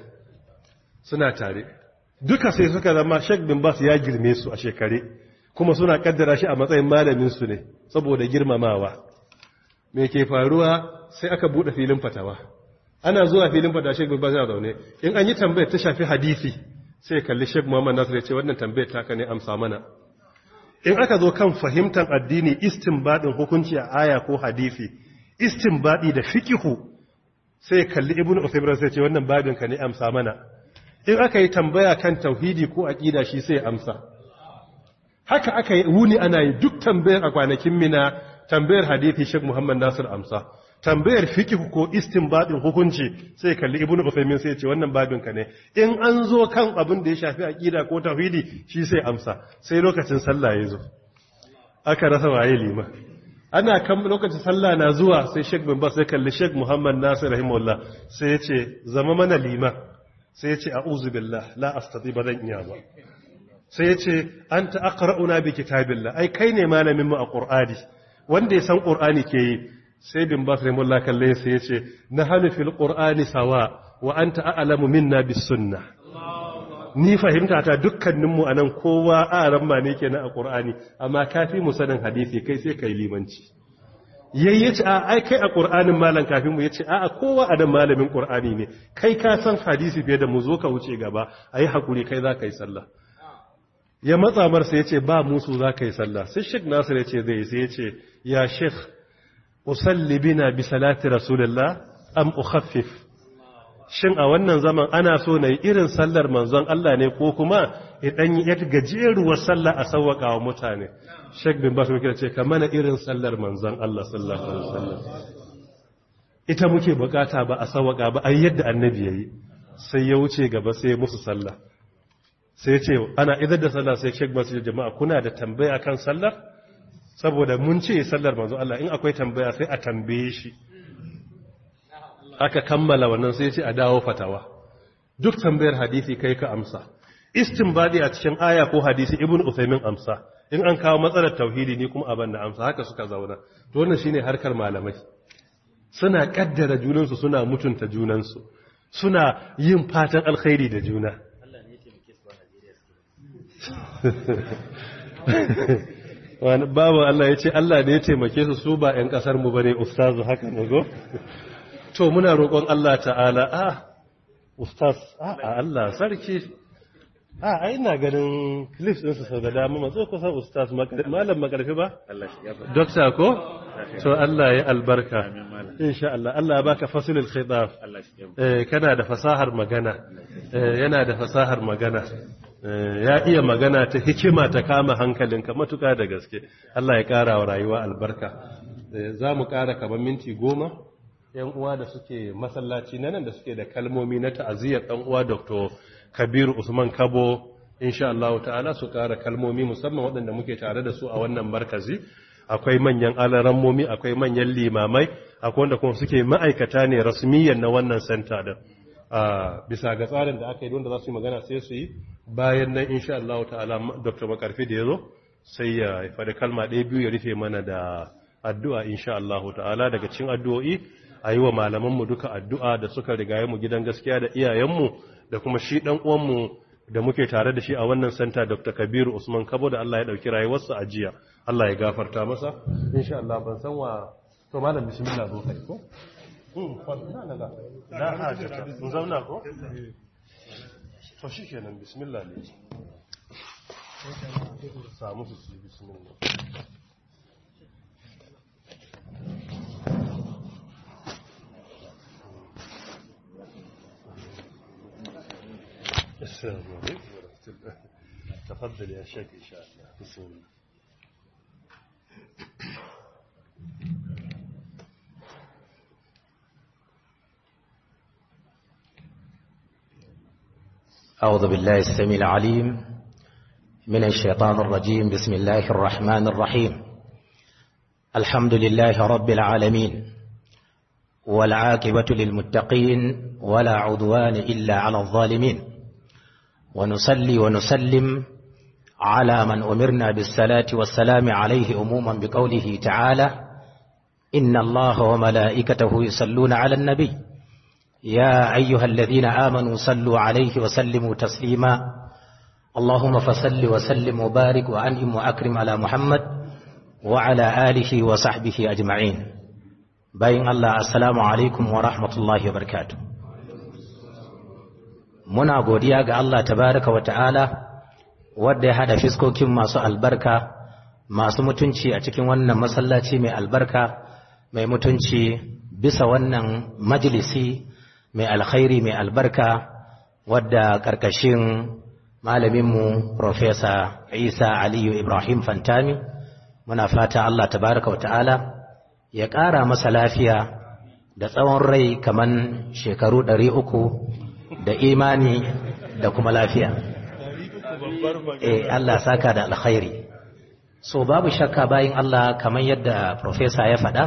suna tare duka sai suka zama sheik bin bas ya girme su a shekare kuma suna kaddara shi a matsayin malamin su ne saboda girmamawa me ke faruwa sai aka bude filin fatawa ana zuwa filin fatawa sheik bin bas ya zaune in an yi tambayar ta shafi hadisi sai kalli sheik muhammad nasir ya ce wannan tambayar ta ka ne amsa mana in aka zo kan fahimtar addini istinbadin hukunci a aya ko hadisi istinbadi da fikihu sai kalli ibn Uthaymeen sai ce wannan babin ka ne amsa mana in aka yi tambaya kan tauhidi ko aqida shi sai amsa haka aka yi wuni ana yi duk tambayar a kwanakin mina tambayar hadisi Sheikh Muhammad Nasir amsa tambayar fiqh ko istinbadin hukunci sai kalli ibn Uthaymeen sai ce wannan babin ka ne in an zo kan abin da ya shafi aqida ko tauhidi shi sai amsa sai lokacin sallah ya zo aka rasa waye lima ana kan lokacin sallah na zuwa sai Sheikh bin Bas sai kalli Sheikh Muhammad Nasir rahimahullah sai ya ce zama mana lima sai ya ce a'udhu billah la astati badan iya ba sai ya ce anta aqra'una bi kitabillah ai kai ne malamin mu a Qur'ani wanda ya san Qur'ani ke yi sai bin Bas rahimahullah kalle sai ya ce nahanu fil Qur'ani sawa wa anta a'lamu minna bis sunnah ni fahimta ta dukkaninmu a nan kowa a ramma ne ke na a ƙur'ani amma kafi mu sanin hadisi kai sai kai limanci yayi ce a ai kai a ƙur'anin malam kafin mu yace a a kowa a nan malamin ƙur'ani ne kai ka san hadisi fiye da mu zo ka wuce gaba ayi hakuri kai za ka yi sallah ya matsa mar sai yace ba musu za ka yi sallah sai Sheikh Nasir yace zai sai yace ya Sheikh usalli bina bi salati rasulillah am ukhaffif shin a wannan zaman ana so na yi irin sallar manzon Allah ne ko kuma idan yi yadda gajeruwar sallah a sauwaka wa mutane sheik bin basu muke ce ka mana irin sallar manzon Allah sallallahu alaihi wasallam ita muke bukata ba a sauwaka ba ai yadda annabi yayi sai ya wuce gaba sai musu sallah sai ce ana idar da sallah sai sheik basu jama'a kuna da tambaya kan sallar saboda mun ce sallar manzon Allah in akwai tambaya sai a tambaye shi aka kammala wannan sai ce a dawo fatawa duk tambayar hadisi kai ka amsa istinbadi a cikin aya ko hadisi ibn usaymin amsa in an kawo matsalar tauhidi ni kuma abin da amsa haka suka zauna to wannan shine harkar malamai suna kaddara junansu suna mutunta junansu suna yin fatan alkhairi da juna wani babu Allah ya ce Allah ne ya taimake su su ba 'yan kasar mu bane ustazu haka ne go to muna roƙon Allah ta'ala a ustaz a Allah sarki a ai ina ganin clips ɗinsu sau da dama matso kusa ustaz malam makarfi ba dokta ko to Allah ya albarka insha Allah Allah ya baka fasilul khitab eh kana da fasahar magana yana da fasahar magana ya iya magana ta hikima ta kama hankalinka matuka da gaske Allah ya ƙara wa rayuwa albarka za mu ƙara kamar minti goma yan uwa da suke masallaci na nan da suke da kalmomi na ta'aziyar dan uwa Dr. Kabiru Usman Kabo insha Allah ta'ala su ƙara kalmomi musamman waɗanda muke tare da su a wannan markazi akwai manyan alarammomi akwai manyan limamai akwai wanda kuma suke ma'aikata ne rasmiyan na wannan center din bisa ga tsarin da aka yi wanda za su yi magana sai su yi bayan nan insha Allah ta'ala Dr. Makarfi da yazo sai ya faɗi kalma ɗaya biyu ya rufe mana da addu'a insha Allah ta'ala daga cikin addu'o'i a yi wa malamanmu duka addu'a da suka rigaye mu gidan gaskiya da iyayenmu da kuma shi ɗan uwanmu da muke tare da shi a wannan santa Dr. Kabiru Usman Kabo da Allah ya ɗauki rayuwarsa a jiya Allah ya gafarta masa insha Allah ban san wa to malam bismillah zo kai ko da hajjata mun zauna ko to shi kenan bismillah ne samu su su bismillah السلام عليكم ورحمة الله تفضل يا شيخ إن شاء الله بسم الله أعوذ بالله السميع العليم من الشيطان الرجيم بسم الله الرحمن الرحيم الحمد لله رب العالمين والعاقبة للمتقين ولا عدوان إلا على الظالمين ونصلي ونسلم على من أمرنا بالصلاة والسلام عليه أموما بقوله تعالى إن الله وملائكته يصلون على النبي يا أيها الذين آمنوا صلوا عليه وسلموا تسليما اللهم فصل وسلم وبارك وأنعم وأكرم على محمد وعلى آله وصحبه أجمعين باين الله السلام عليكم ورحمة الله وبركاته muna godiya ga Allah tabaraka wa ta'ala wadda ya hada fiskokin masu albarka masu mutunci a cikin wannan masallaci mai albarka mai mutunci bisa wannan majalisi mai alkhairi mai albarka wadda ƙarƙashin malaminmu Profesa Isa Aliyu Ibrahim Fantami muna fata Allah tabaraka wa ta'ala ya ƙara masa lafiya da tsawon rai kaman shekaru ɗari uku da imani da kuma lafiya. Eh Allah saka da alkhairi. So babu shakka bayin Allah kamar yadda Profesa ya faɗa,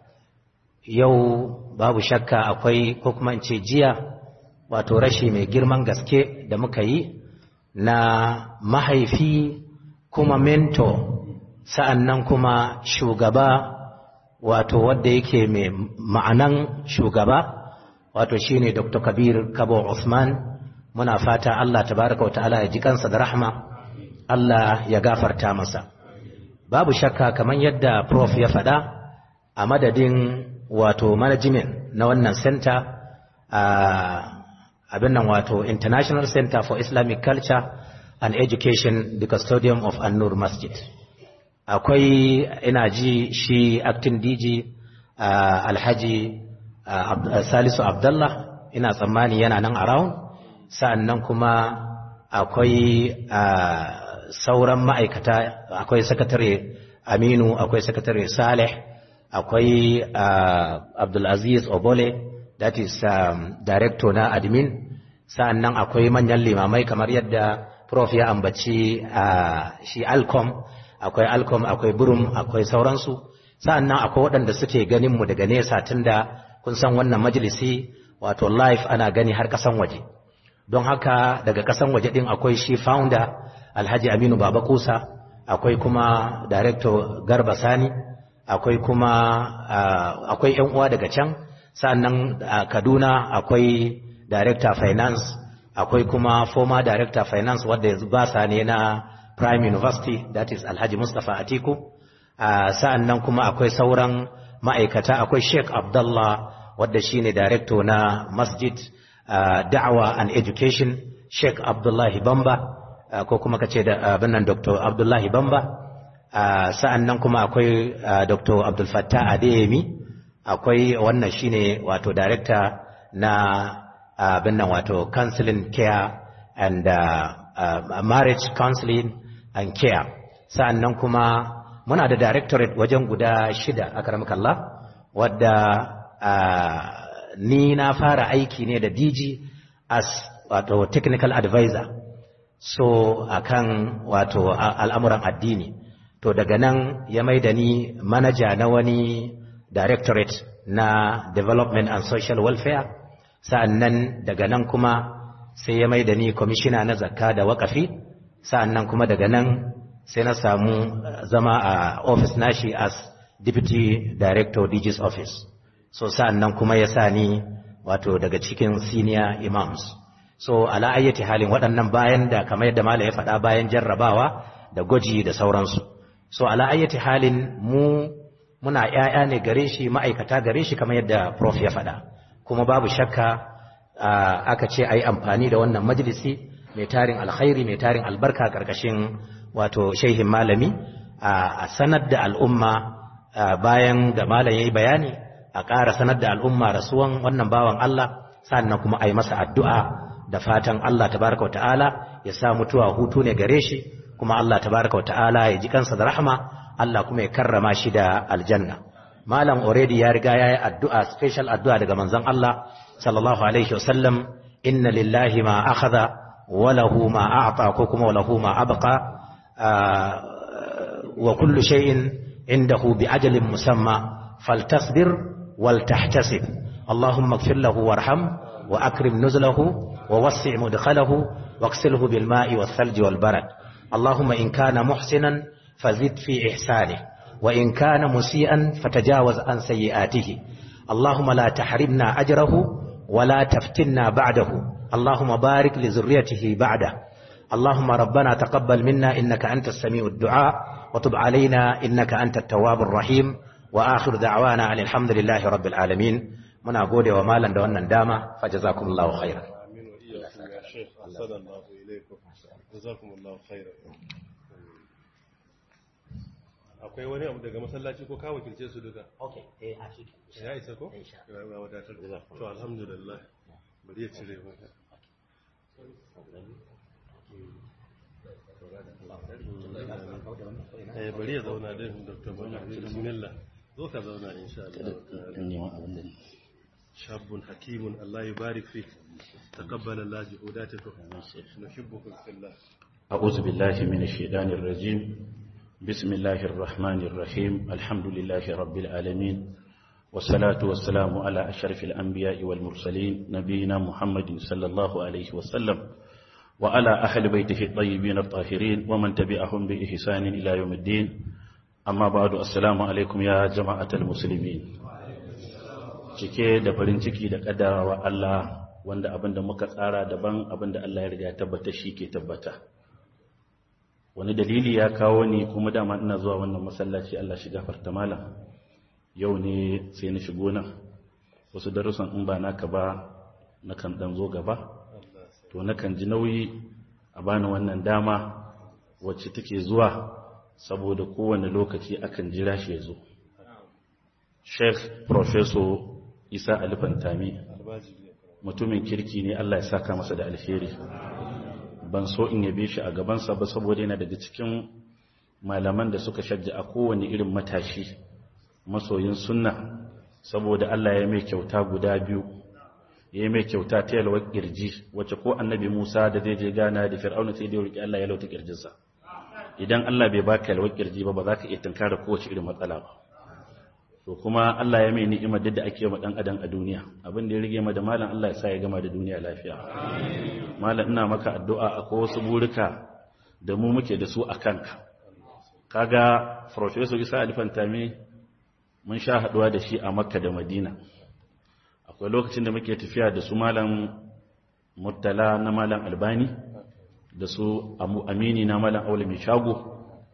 yau babu shakka akwai ko kuma in ce jiya wato rashi mai girman gaske da muka yi na mahaifi kuma mento sa'an nan kuma shugaba wato wadda yake mai ma'anan shugaba wato shine Dr. Kabir Kabo Usman muna fata Allah tabaraka wa ta'ala ya ji kansa da rahma Allah ya gafarta masa babu shakka kamar yadda prof ya faɗa a madadin wato management na wannan center a abin nan wato International Center for Islamic Culture and Education the Custodian of An-Nur Masjid akwai ina ji shi acting DG Alhaji Salisu Abdullah ina tsammani yana nan around sa'annan kuma akwai sauran ma'aikata akwai sakatare Aminu akwai sakatare Saleh akwai Abdulaziz Obole that is um, director na admin sa'annan akwai manyan limamai kamar yadda prof ya ambaci shi Alcom akwai Alcom akwai Burum akwai sauransu sa'annan akwai waɗanda suke ganin mu daga nesa tunda kun san wannan majalisi wato live ana gani har kasan waje don haka daga kasan waje din akwai shi founder alhaji aminu baba kusa akwai kuma director garba sani akwai kuma akwai yan uwa daga can sannan a kaduna akwai director finance akwai kuma former director finance wadda yanzu ba sa ne na prime university that is alhaji mustapha atiku sa'annan kuma akwai sauran ma'aikata akwai sheikh abdullah wadda shine director na masjid da'awa and education sheikh abdullahi bamba ko kuma kace da abin nan dr abdullahi bamba sa'an nan kuma akwai dr abdul fattah adeyemi akwai wannan shine wato director na abin nan wato counseling care and marriage counseling and care sa'an nan kuma muna da directorate wajen guda shida a karamakallah wadda ni na fara aiki ne da DG as wato technical advisor so akan wato al'amuran addini to daga nan ya mai da ni manaja na wani directorate na development and social welfare sa'annan daga nan kuma sai ya mai da ni commissioner na zakka da wakafi sa'annan kuma daga nan sai na samu zama a office nashi as deputy director DG's office so sa'an nan kuma ya sa ni wato daga cikin senior imams so ala ayyati halin waɗannan bayan da kamar yadda mala ya faɗa bayan jarrabawa da gwaji da sauransu so ala ayyati halin mu muna ƴaƴa ne gare shi ma'aikata gare shi kamar yadda prof ya faɗa kuma babu shakka aka ce a yi amfani da wannan majalisi mai tarin alkhairi mai tarin albarka ƙarƙashin wato shehin malami a sanar da al'umma bayan da malam ya yi bayani a ƙara sanar da al'umma rasuwan wannan bawan Allah sannan kuma a yi masa addu'a da fatan Allah tabaraka ta'ala ya sa mutuwa hutu ne gare shi kuma Allah tabaraka ta'ala ya ji kansa da rahama Allah kuma ya karrama shi da aljanna malam already ya riga yayi addu'a special addu'a daga manzon Allah sallallahu alaihi wasallam inna lillahi ma akhadha wa lahu ma a'ta ko kuma wa lahu ma abqa wa kullu shay'in indahu bi ajalin musamma faltasbir wal tahtasib اللهم اغفر له وارحم وأكرم نزله ووسع مدخله واغسله بالماء والثلج والبرد اللهم إن كان محسنا فزد في إحسانه وإن كان مسيئا فتجاوز عن سيئاته اللهم لا تحرمنا أجره ولا تفتنا بعده اللهم بارك لذريته بعده اللهم ربنا تقبل منا إنك أنت السميع الدعاء وتب علينا إنك أنت التواب الرحيم وآخر دعوانا أن الحمد لله رب العالمين muna gode wa malam da wannan dama fa jazakumullahu khairan amin wa iyyakum ya shaykh sallallahu alaikum jazakumullahu khairan akwai wani abu daga masallaci ko ka wakilce su duka okay eh a shi ya isa ko ya wadatar to alhamdulillah bari ya cire maka eh bari ya zauna din dr bismillah zo ka zauna insha Allah شاب حكيم الله يبارك فيك تقبل الله جهوداتكم نحبكم في الله أعوذ بالله من الشيطان الرجيم بسم الله الرحمن الرحيم الحمد لله رب العالمين والصلاة والسلام على أشرف الأنبياء والمرسلين نبينا محمد صلى الله عليه وسلم وعلى أهل بيته الطيبين الطاهرين ومن تبعهم بإحسان إلى يوم الدين أما بعد السلام عليكم يا جماعة المسلمين cike da farin ciki da kaddarawa Allah wanda abinda muka tsara daban abinda Allah ya riga tabbata shi ke tabbata wani dalili ya kawo ni kuma dama ina zuwa wannan masallaci Allah shi gafarta malam yau ne sai na shigo nan wasu darussan in ba naka ba nakan dan zo gaba to nakan ji nauyi a bani wannan dama wacce take zuwa saboda kowane lokaci akan jira shi ya zo Sheikh Professor Isa Alifantami mutumin kirki ne Allah ya saka masa da alheri ban so in yabe shi a gabansa ba saboda yana daga cikin malaman da suka shajja a kowane irin matashi masoyin sunna saboda Allah ya mai kyauta guda biyu ya mai kyauta ta yalwar kirji wacce ko annabi Musa da zai je gana da Fir'auna sai da roki Allah ya lauta kirjinsa idan Allah bai baka yalwar kirji ba ba za ka iya tunkara kowace irin matsala ba to kuma Allah ya mai ni'imar da ake yi dan adam a duniya abin da ya rige ma da malam Allah ya sa ya gama da duniya lafiya malam ina maka addu'a akwai wasu burika da mu muke da su a kanka kaga professor Isa Alifantami mun sha haduwa da shi a Makka da Madina akwai lokacin da muke tafiya da su malam Murtala na malam Albani da su Amini na malam Aule mai shago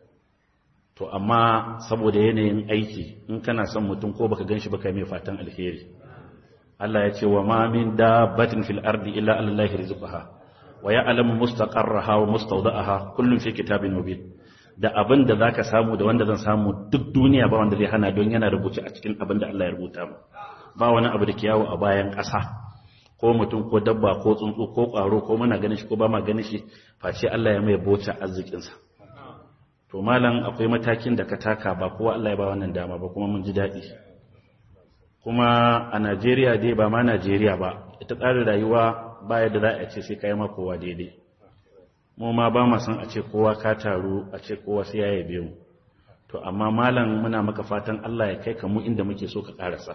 to amma saboda yanayin aiki in kana son mutum ko baka ganshi baka mai fatan alheri Allah ya ce wa ma min dabbatin fil ardi illa allahi rizqaha wa ya'lamu mustaqarraha wa mustawda'aha kullun fi kitabin mubin da abin da zaka samu da wanda zan samu duk duniya ba wanda zai hana don yana rubuce a cikin abin da Allah ya rubuta mu ba wani abu da ke yawo a bayan ƙasa ko mutum ko dabba ko tsuntsu ko ƙwaro ko muna ganin shi ko ba ma ganin shi face Allah ya mai bota arzikinsa to malam akwai matakin da ka taka ba kowa Allah ya ba wannan dama ba kuma mun ji daɗi kuma a Najeriya dai ba ma Najeriya ba ita tsarin rayuwa ba yadda za a ce sai kai ma kowa daidai mu ma ba ma san a ce kowa ka taru a ce kowa sai ya yabe mu to amma malam muna maka fatan Allah ya kai ka mu inda muke so ka karasa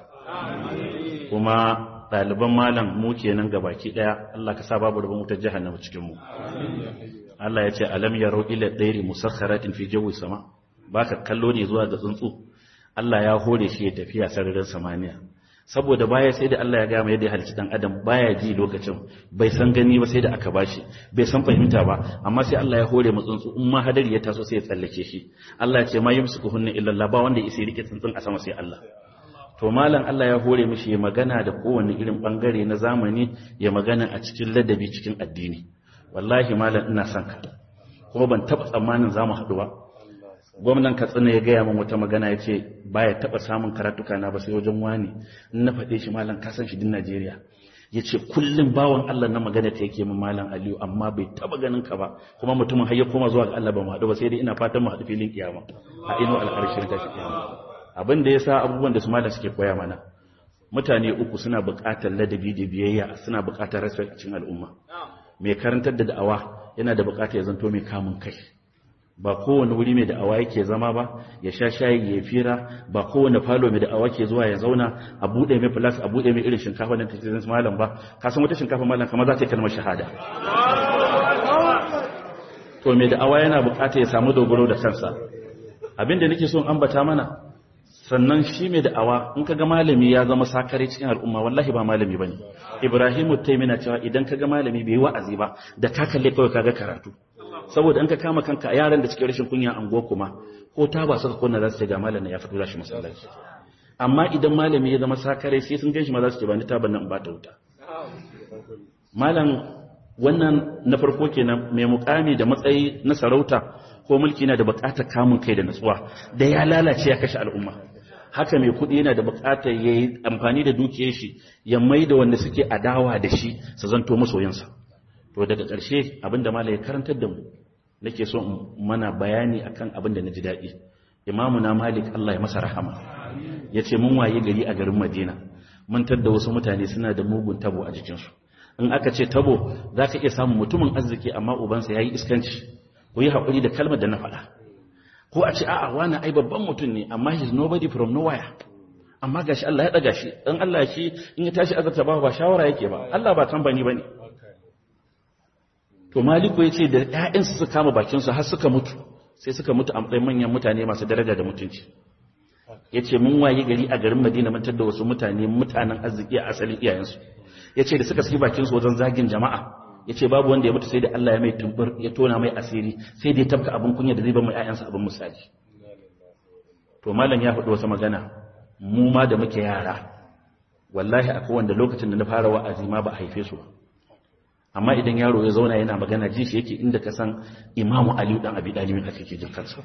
kuma ɗaliban malam mu kenan gabaki ɗaya Allah ka sa babu rubun wutar jahannama cikin mu Allah ya ce alam yaro ila dairi musakharatin fi jawi sama baka kallo ne zuwa ga tsuntsu Allah ya hore shi ya tafiya sararin samaniya saboda baya sai da Allah ya gama yadda ya halicci dan adam baya ji lokacin bai san gani ba sai da aka bashi bai san fahimta ba amma sai Allah ya hore mu tsuntsu in ma hadari ya taso sai ya tsallake shi Allah ya ce ma yumsikuhunna illa Allah ba wanda ya isa rike tsuntsun a sama sai Allah to malam Allah ya hore mishi ya magana da kowanne irin bangare na zamani ya magana a cikin ladabi cikin addini wallahi malam ina son ka kuma ban taba tsammanin zamu haɗu ba gwamnan katsina ya gaya min wata magana ya ce baya taba samun karatuka na ba sai wajen wani in na faɗe shi malam ka san shi din Najeriya ya ce kullum bawan Allah na magana ta yake min malam Aliyu amma bai taba ganin ka ba kuma mutumin har ya koma zuwa ga Allah ba mu haɗu ba sai dai ina fatan mu haɗu filin kiyama a ino alƙarshen ta kiyama abin da yasa abubuwan da su malam suke koya mana mutane uku suna buƙatar ladabi da biyayya suna buƙatar respect a cikin al'umma mai karantar da da'awa yana da buƙatar ya zanto mai kamun kai ba kowane wuri mai da'awa yake zama ba ya sha shayi ya fira ba kowane falo mai da'awa ke zuwa ya zauna a buɗe mai plus a buɗe mai irin shinkafa da take zan malam ba ka san wata shinkafa malam kamar za ta yi kalmar shahada to mai da'awa yana buƙatar ya samu dogaro da kansa abinda nake so in ambata mana sannan shi mai da'awa in kaga malami ya zama sakare cikin al'umma wallahi ba malami bane ibrahimu taimina cewa idan kaga malami bai wa'azi ba da ka kalle kawai kaga karatu saboda in ka kama kanka yaran da cikin rashin kunya anguwa kuma ko ta ba suka kunna za su ce ga malamin ya fito shi masallaci amma idan malami ya zama sakare sai sun ganshi ma za su ce ba ni taban nan ba ta wuta malam wannan na farko kenan mai mukami da matsayi na sarauta ko mulki na da bukatar kamun kai da natsuwa da ya lalace ya kashe al'umma haka mai kuɗi yana da bukatar ya yi amfani da dukiyar shi ya mai da wanda suke adawa da shi su zanto masoyansa to daga ƙarshe abinda mala ya karantar da mu nake so mana bayani akan abin da na ji daɗi imamu na malik Allah ya masa rahama ya ce mun waye gari a garin madina mun tadda wasu mutane suna da mugun tabo a jikinsu in aka ce tabo za ka iya samun mutumin arziki amma ubansa ya yi iskanci ko yi haƙuri da kalmar da na faɗa ko a ce a'a wani ai babban mutum ne amma he's nobody from nowhere amma gashi Allah ya ɗaga shi dan Allah shi in ya tashi azarta ba ba shawara yake ba Allah ba tambani bane to maliku ya ce da ‘ya'yansu su kama bakinsu har suka mutu sai suka mutu a matsayin manyan mutane masu daraja da mutunci ya ce mun waye gari a garin madina mantar da wasu mutane mutanen arziki a asalin iyayensu ya ce da suka saki bakinsu wajen zagin jama'a ya ce babu wanda ya mutu sai da Allah ya mai tumbur ya tona mai asiri sai da ya tabka abin kunya da zai ba mai ‘ya'yansa abin misali to malam ya faɗi wasu magana mu ma da muke yara wallahi akwai wanda lokacin da na fara wa'azi ma ba a haife su ba amma idan yaro ya zauna yana magana ji shi yake inda ka san imamu aliyu dan abi dalibin ake ke jin kansa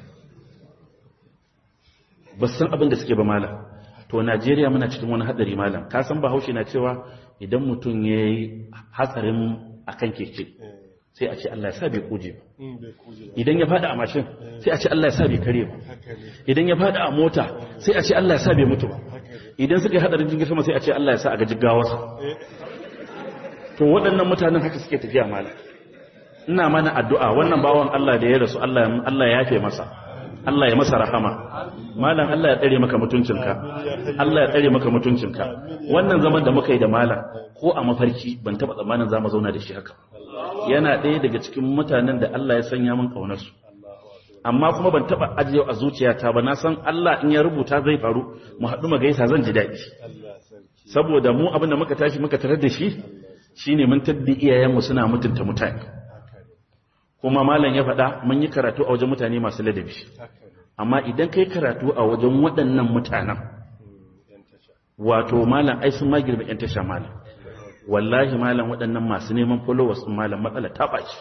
ba san abin da suke ba malam to najeriya muna cikin wani hadari malam ka san bahaushe na cewa idan mutum ya yi hatsarin akan keke sai a ce Allah ya sa bai kuje ba idan ya fada a mashin sai a ce Allah ya sa bai kare ba idan ya fada a mota sai a ce Allah ya sa bai mutu ba idan suka yi hadarin jirgin sama sai a ce Allah ya sa a ga jiggawarsa to waɗannan mutanen haka suke tafiya malam ina mana addu'a wannan bawan Allah da ya rasu Allah Allah ya yafe masa Allah ya masa rahama malam Allah ya tsare maka mutuncinka Allah ya tsare maka mutuncinka wannan zaman da muka yi da malam ko a mafarki ban taba tsammanin zamu zauna da shi haka yana ɗaya daga cikin mutanen da Allah ya sanya min kaunar su amma kuma ban taba ajiye a zuciyata ba na san Allah in ya rubuta zai faru mu haɗu mu gaisa zan ji daɗi saboda mu abin da muka tashi muka tarar da shi shine mun tabbi iyayenmu suna mutunta mutane kuma malam ya faɗa mun yi karatu a wajen mutane masu ladabi amma idan kai karatu a wajen waɗannan mutanen wato malam ai sun magirba yan tasha malam wallahi malam waɗannan masu neman followers din malam matsala ta ɓaci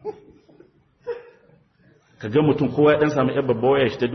ka ga mutum kowa ya ɗan samu yan babba waya shi ta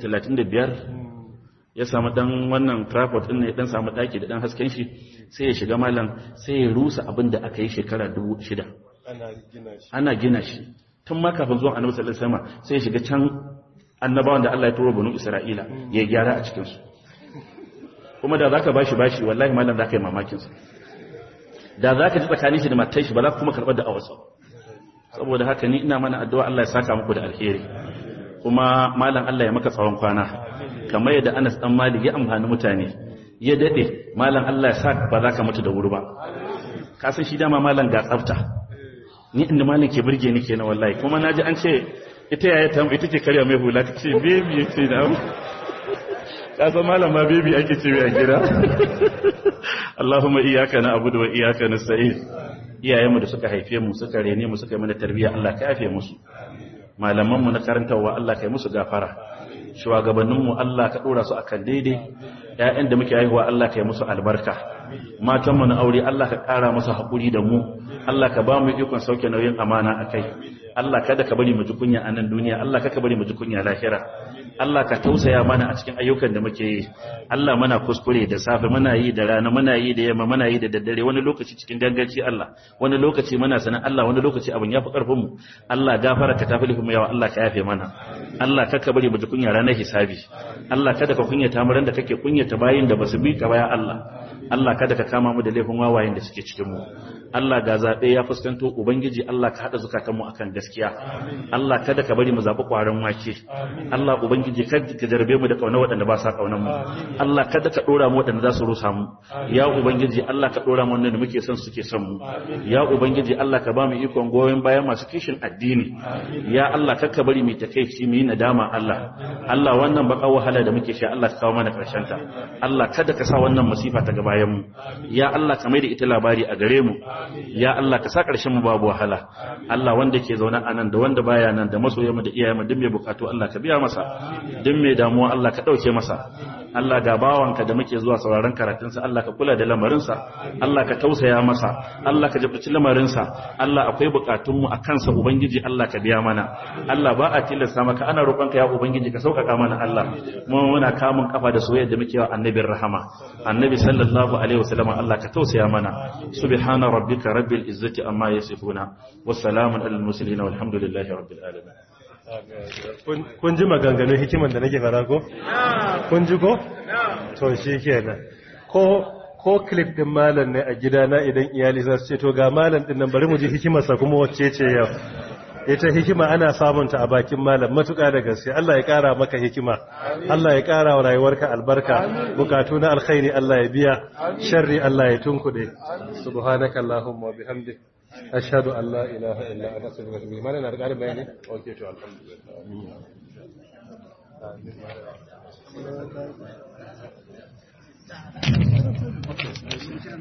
135 ya samu dan wannan tripod din ne dan samu daki da dan hasken shi sai ya shiga malam sai ya rusa abin da aka yi shekara 6000 ana gina shi tun ma kafin zuwan annabi sallallahu alaihi wasallam sai ya shiga can annabawan da Allah ya turo banu Isra'ila ya gyara a cikin su kuma da zaka bashi bashi wallahi malam zaka yi mamakin sa da zaka ji tsakanin shi da matar shi ba za ka kuma karbar da awarsa saboda haka ni ina mana addu'a Allah ya saka muku da alheri kuma malam Allah ya maka tsawon kwana kamar yadda Anas dan Malik ya amfani mutane ya dade malam Allah ya sa ba za ka mutu da wuri ba ka san shi dama malam ga tsafta ni inda malam ke burge ni kenan wallahi kuma naji an ce ita yaya ta ita ce karya mai hula ta ce baby ce da ka san malam ma baby ake ce a gida Allahumma iyyaka na'budu wa iyyaka nasta'in iyayenmu da suka haife mu suka rene mu suka yi mana tarbiyya Allah ka yafe musu malamanmu na karantarwa Allah kai musu gafara shugabanninmu Allah ka dora su akan daidai ƴaƴan da muke haihuwa Allah ka yi musu albarka matanmu na aure Allah ka ƙara musu haƙuri da mu Allah ka ba mu ikon sauke nauyin amana akai Allah kada ka bari mu ji kunya a nan duniya Allah ka bari mu ji kunya lahira Allah ka tausaya mana a cikin ayyukan da muke yi Allah muna kuskure da safe muna yi da rana muna yi da yamma muna yi da daddare wani lokaci cikin ganganci Allah wani lokaci muna sanan Allah wani lokaci abin yafi karfin mu Allah gafara ka tafi mu yawa Allah ka yafe mana Allah ka ka bari mu ji kunya ranar hisabi Allah kada ka kunyata mu da kake kunyata bayin da basu bi ka baya Allah Allah kada ka kama mu da laifin wawayen da suke cikin mu Allah ga zabe ya fuskanto ubangiji Allah ka hada zukatan mu akan gaskiya Allah kada ka bari mu zabi kwaran wake Allah ubangiji kada ka jarbe mu da kauna waɗanda ba sa kaunan mu Allah kada ka dora mu waɗanda za su rusa mu ya ubangiji Allah ka dora mu wanda muke son suke son mu ya ubangiji Allah ka ba mu ikon goyen bayan masu kishin addini ya Allah kada ka bari mu takeici mu yi nadama Allah Allah wannan baka wahala da muke sha Allah ka kawo mana karshen ta Allah kada ka sa wannan masifa ta gaba bayan mu ya Allah ka mai da ita labari a gare mu ya Allah ka sa ƙarshen mu babu wahala Allah wanda ke zaune a nan da wanda baya nan da masoyan mu da iyayen mu duk mai bukatu Allah ka biya masa duk mai damuwa Allah ka dauke masa Allah ga bawanka da muke zuwa sauraron karatunsa Allah ka kula da lamarinsa Allah ka tausaya masa Allah ka jabtaci lamarinsa Allah akwai bukatunmu a kansa Ubangiji Allah ka biya mana Allah ba a tilasta maka ana roƙonka ya Ubangiji ka sauƙaƙa mana Allah mu muna kamun kafa da soyayya da muke wa annabin rahama annabi sallallahu alaihi wasallam Allah ka tausaya mana subhana rabbika rabbil izzati amma yasifuna wassalamun alal mursalin walhamdulillahi rabbil alamin kun ji maganganun hikiman da nake fara ko? kun ji ko? to shi kenan ko ko clip din malam ne a gidana idan iyali za su ce to ga malam din nan bari mu ji hikimarsa kuma wacce ce yau ita hikima ana samunta a bakin malam matuƙa da gaske Allah ya ƙara maka hikima Allah ya ƙara wa rayuwarka albarka bukatu na alkhairi Allah ya biya sharri Allah ya tunkuɗe subhanaka allahumma wa bihamdik ashhadu an la ilaha illa anta astaghfiruka wa atubu ilayk mana na da ƙarin bayani okay to alhamdulillah amin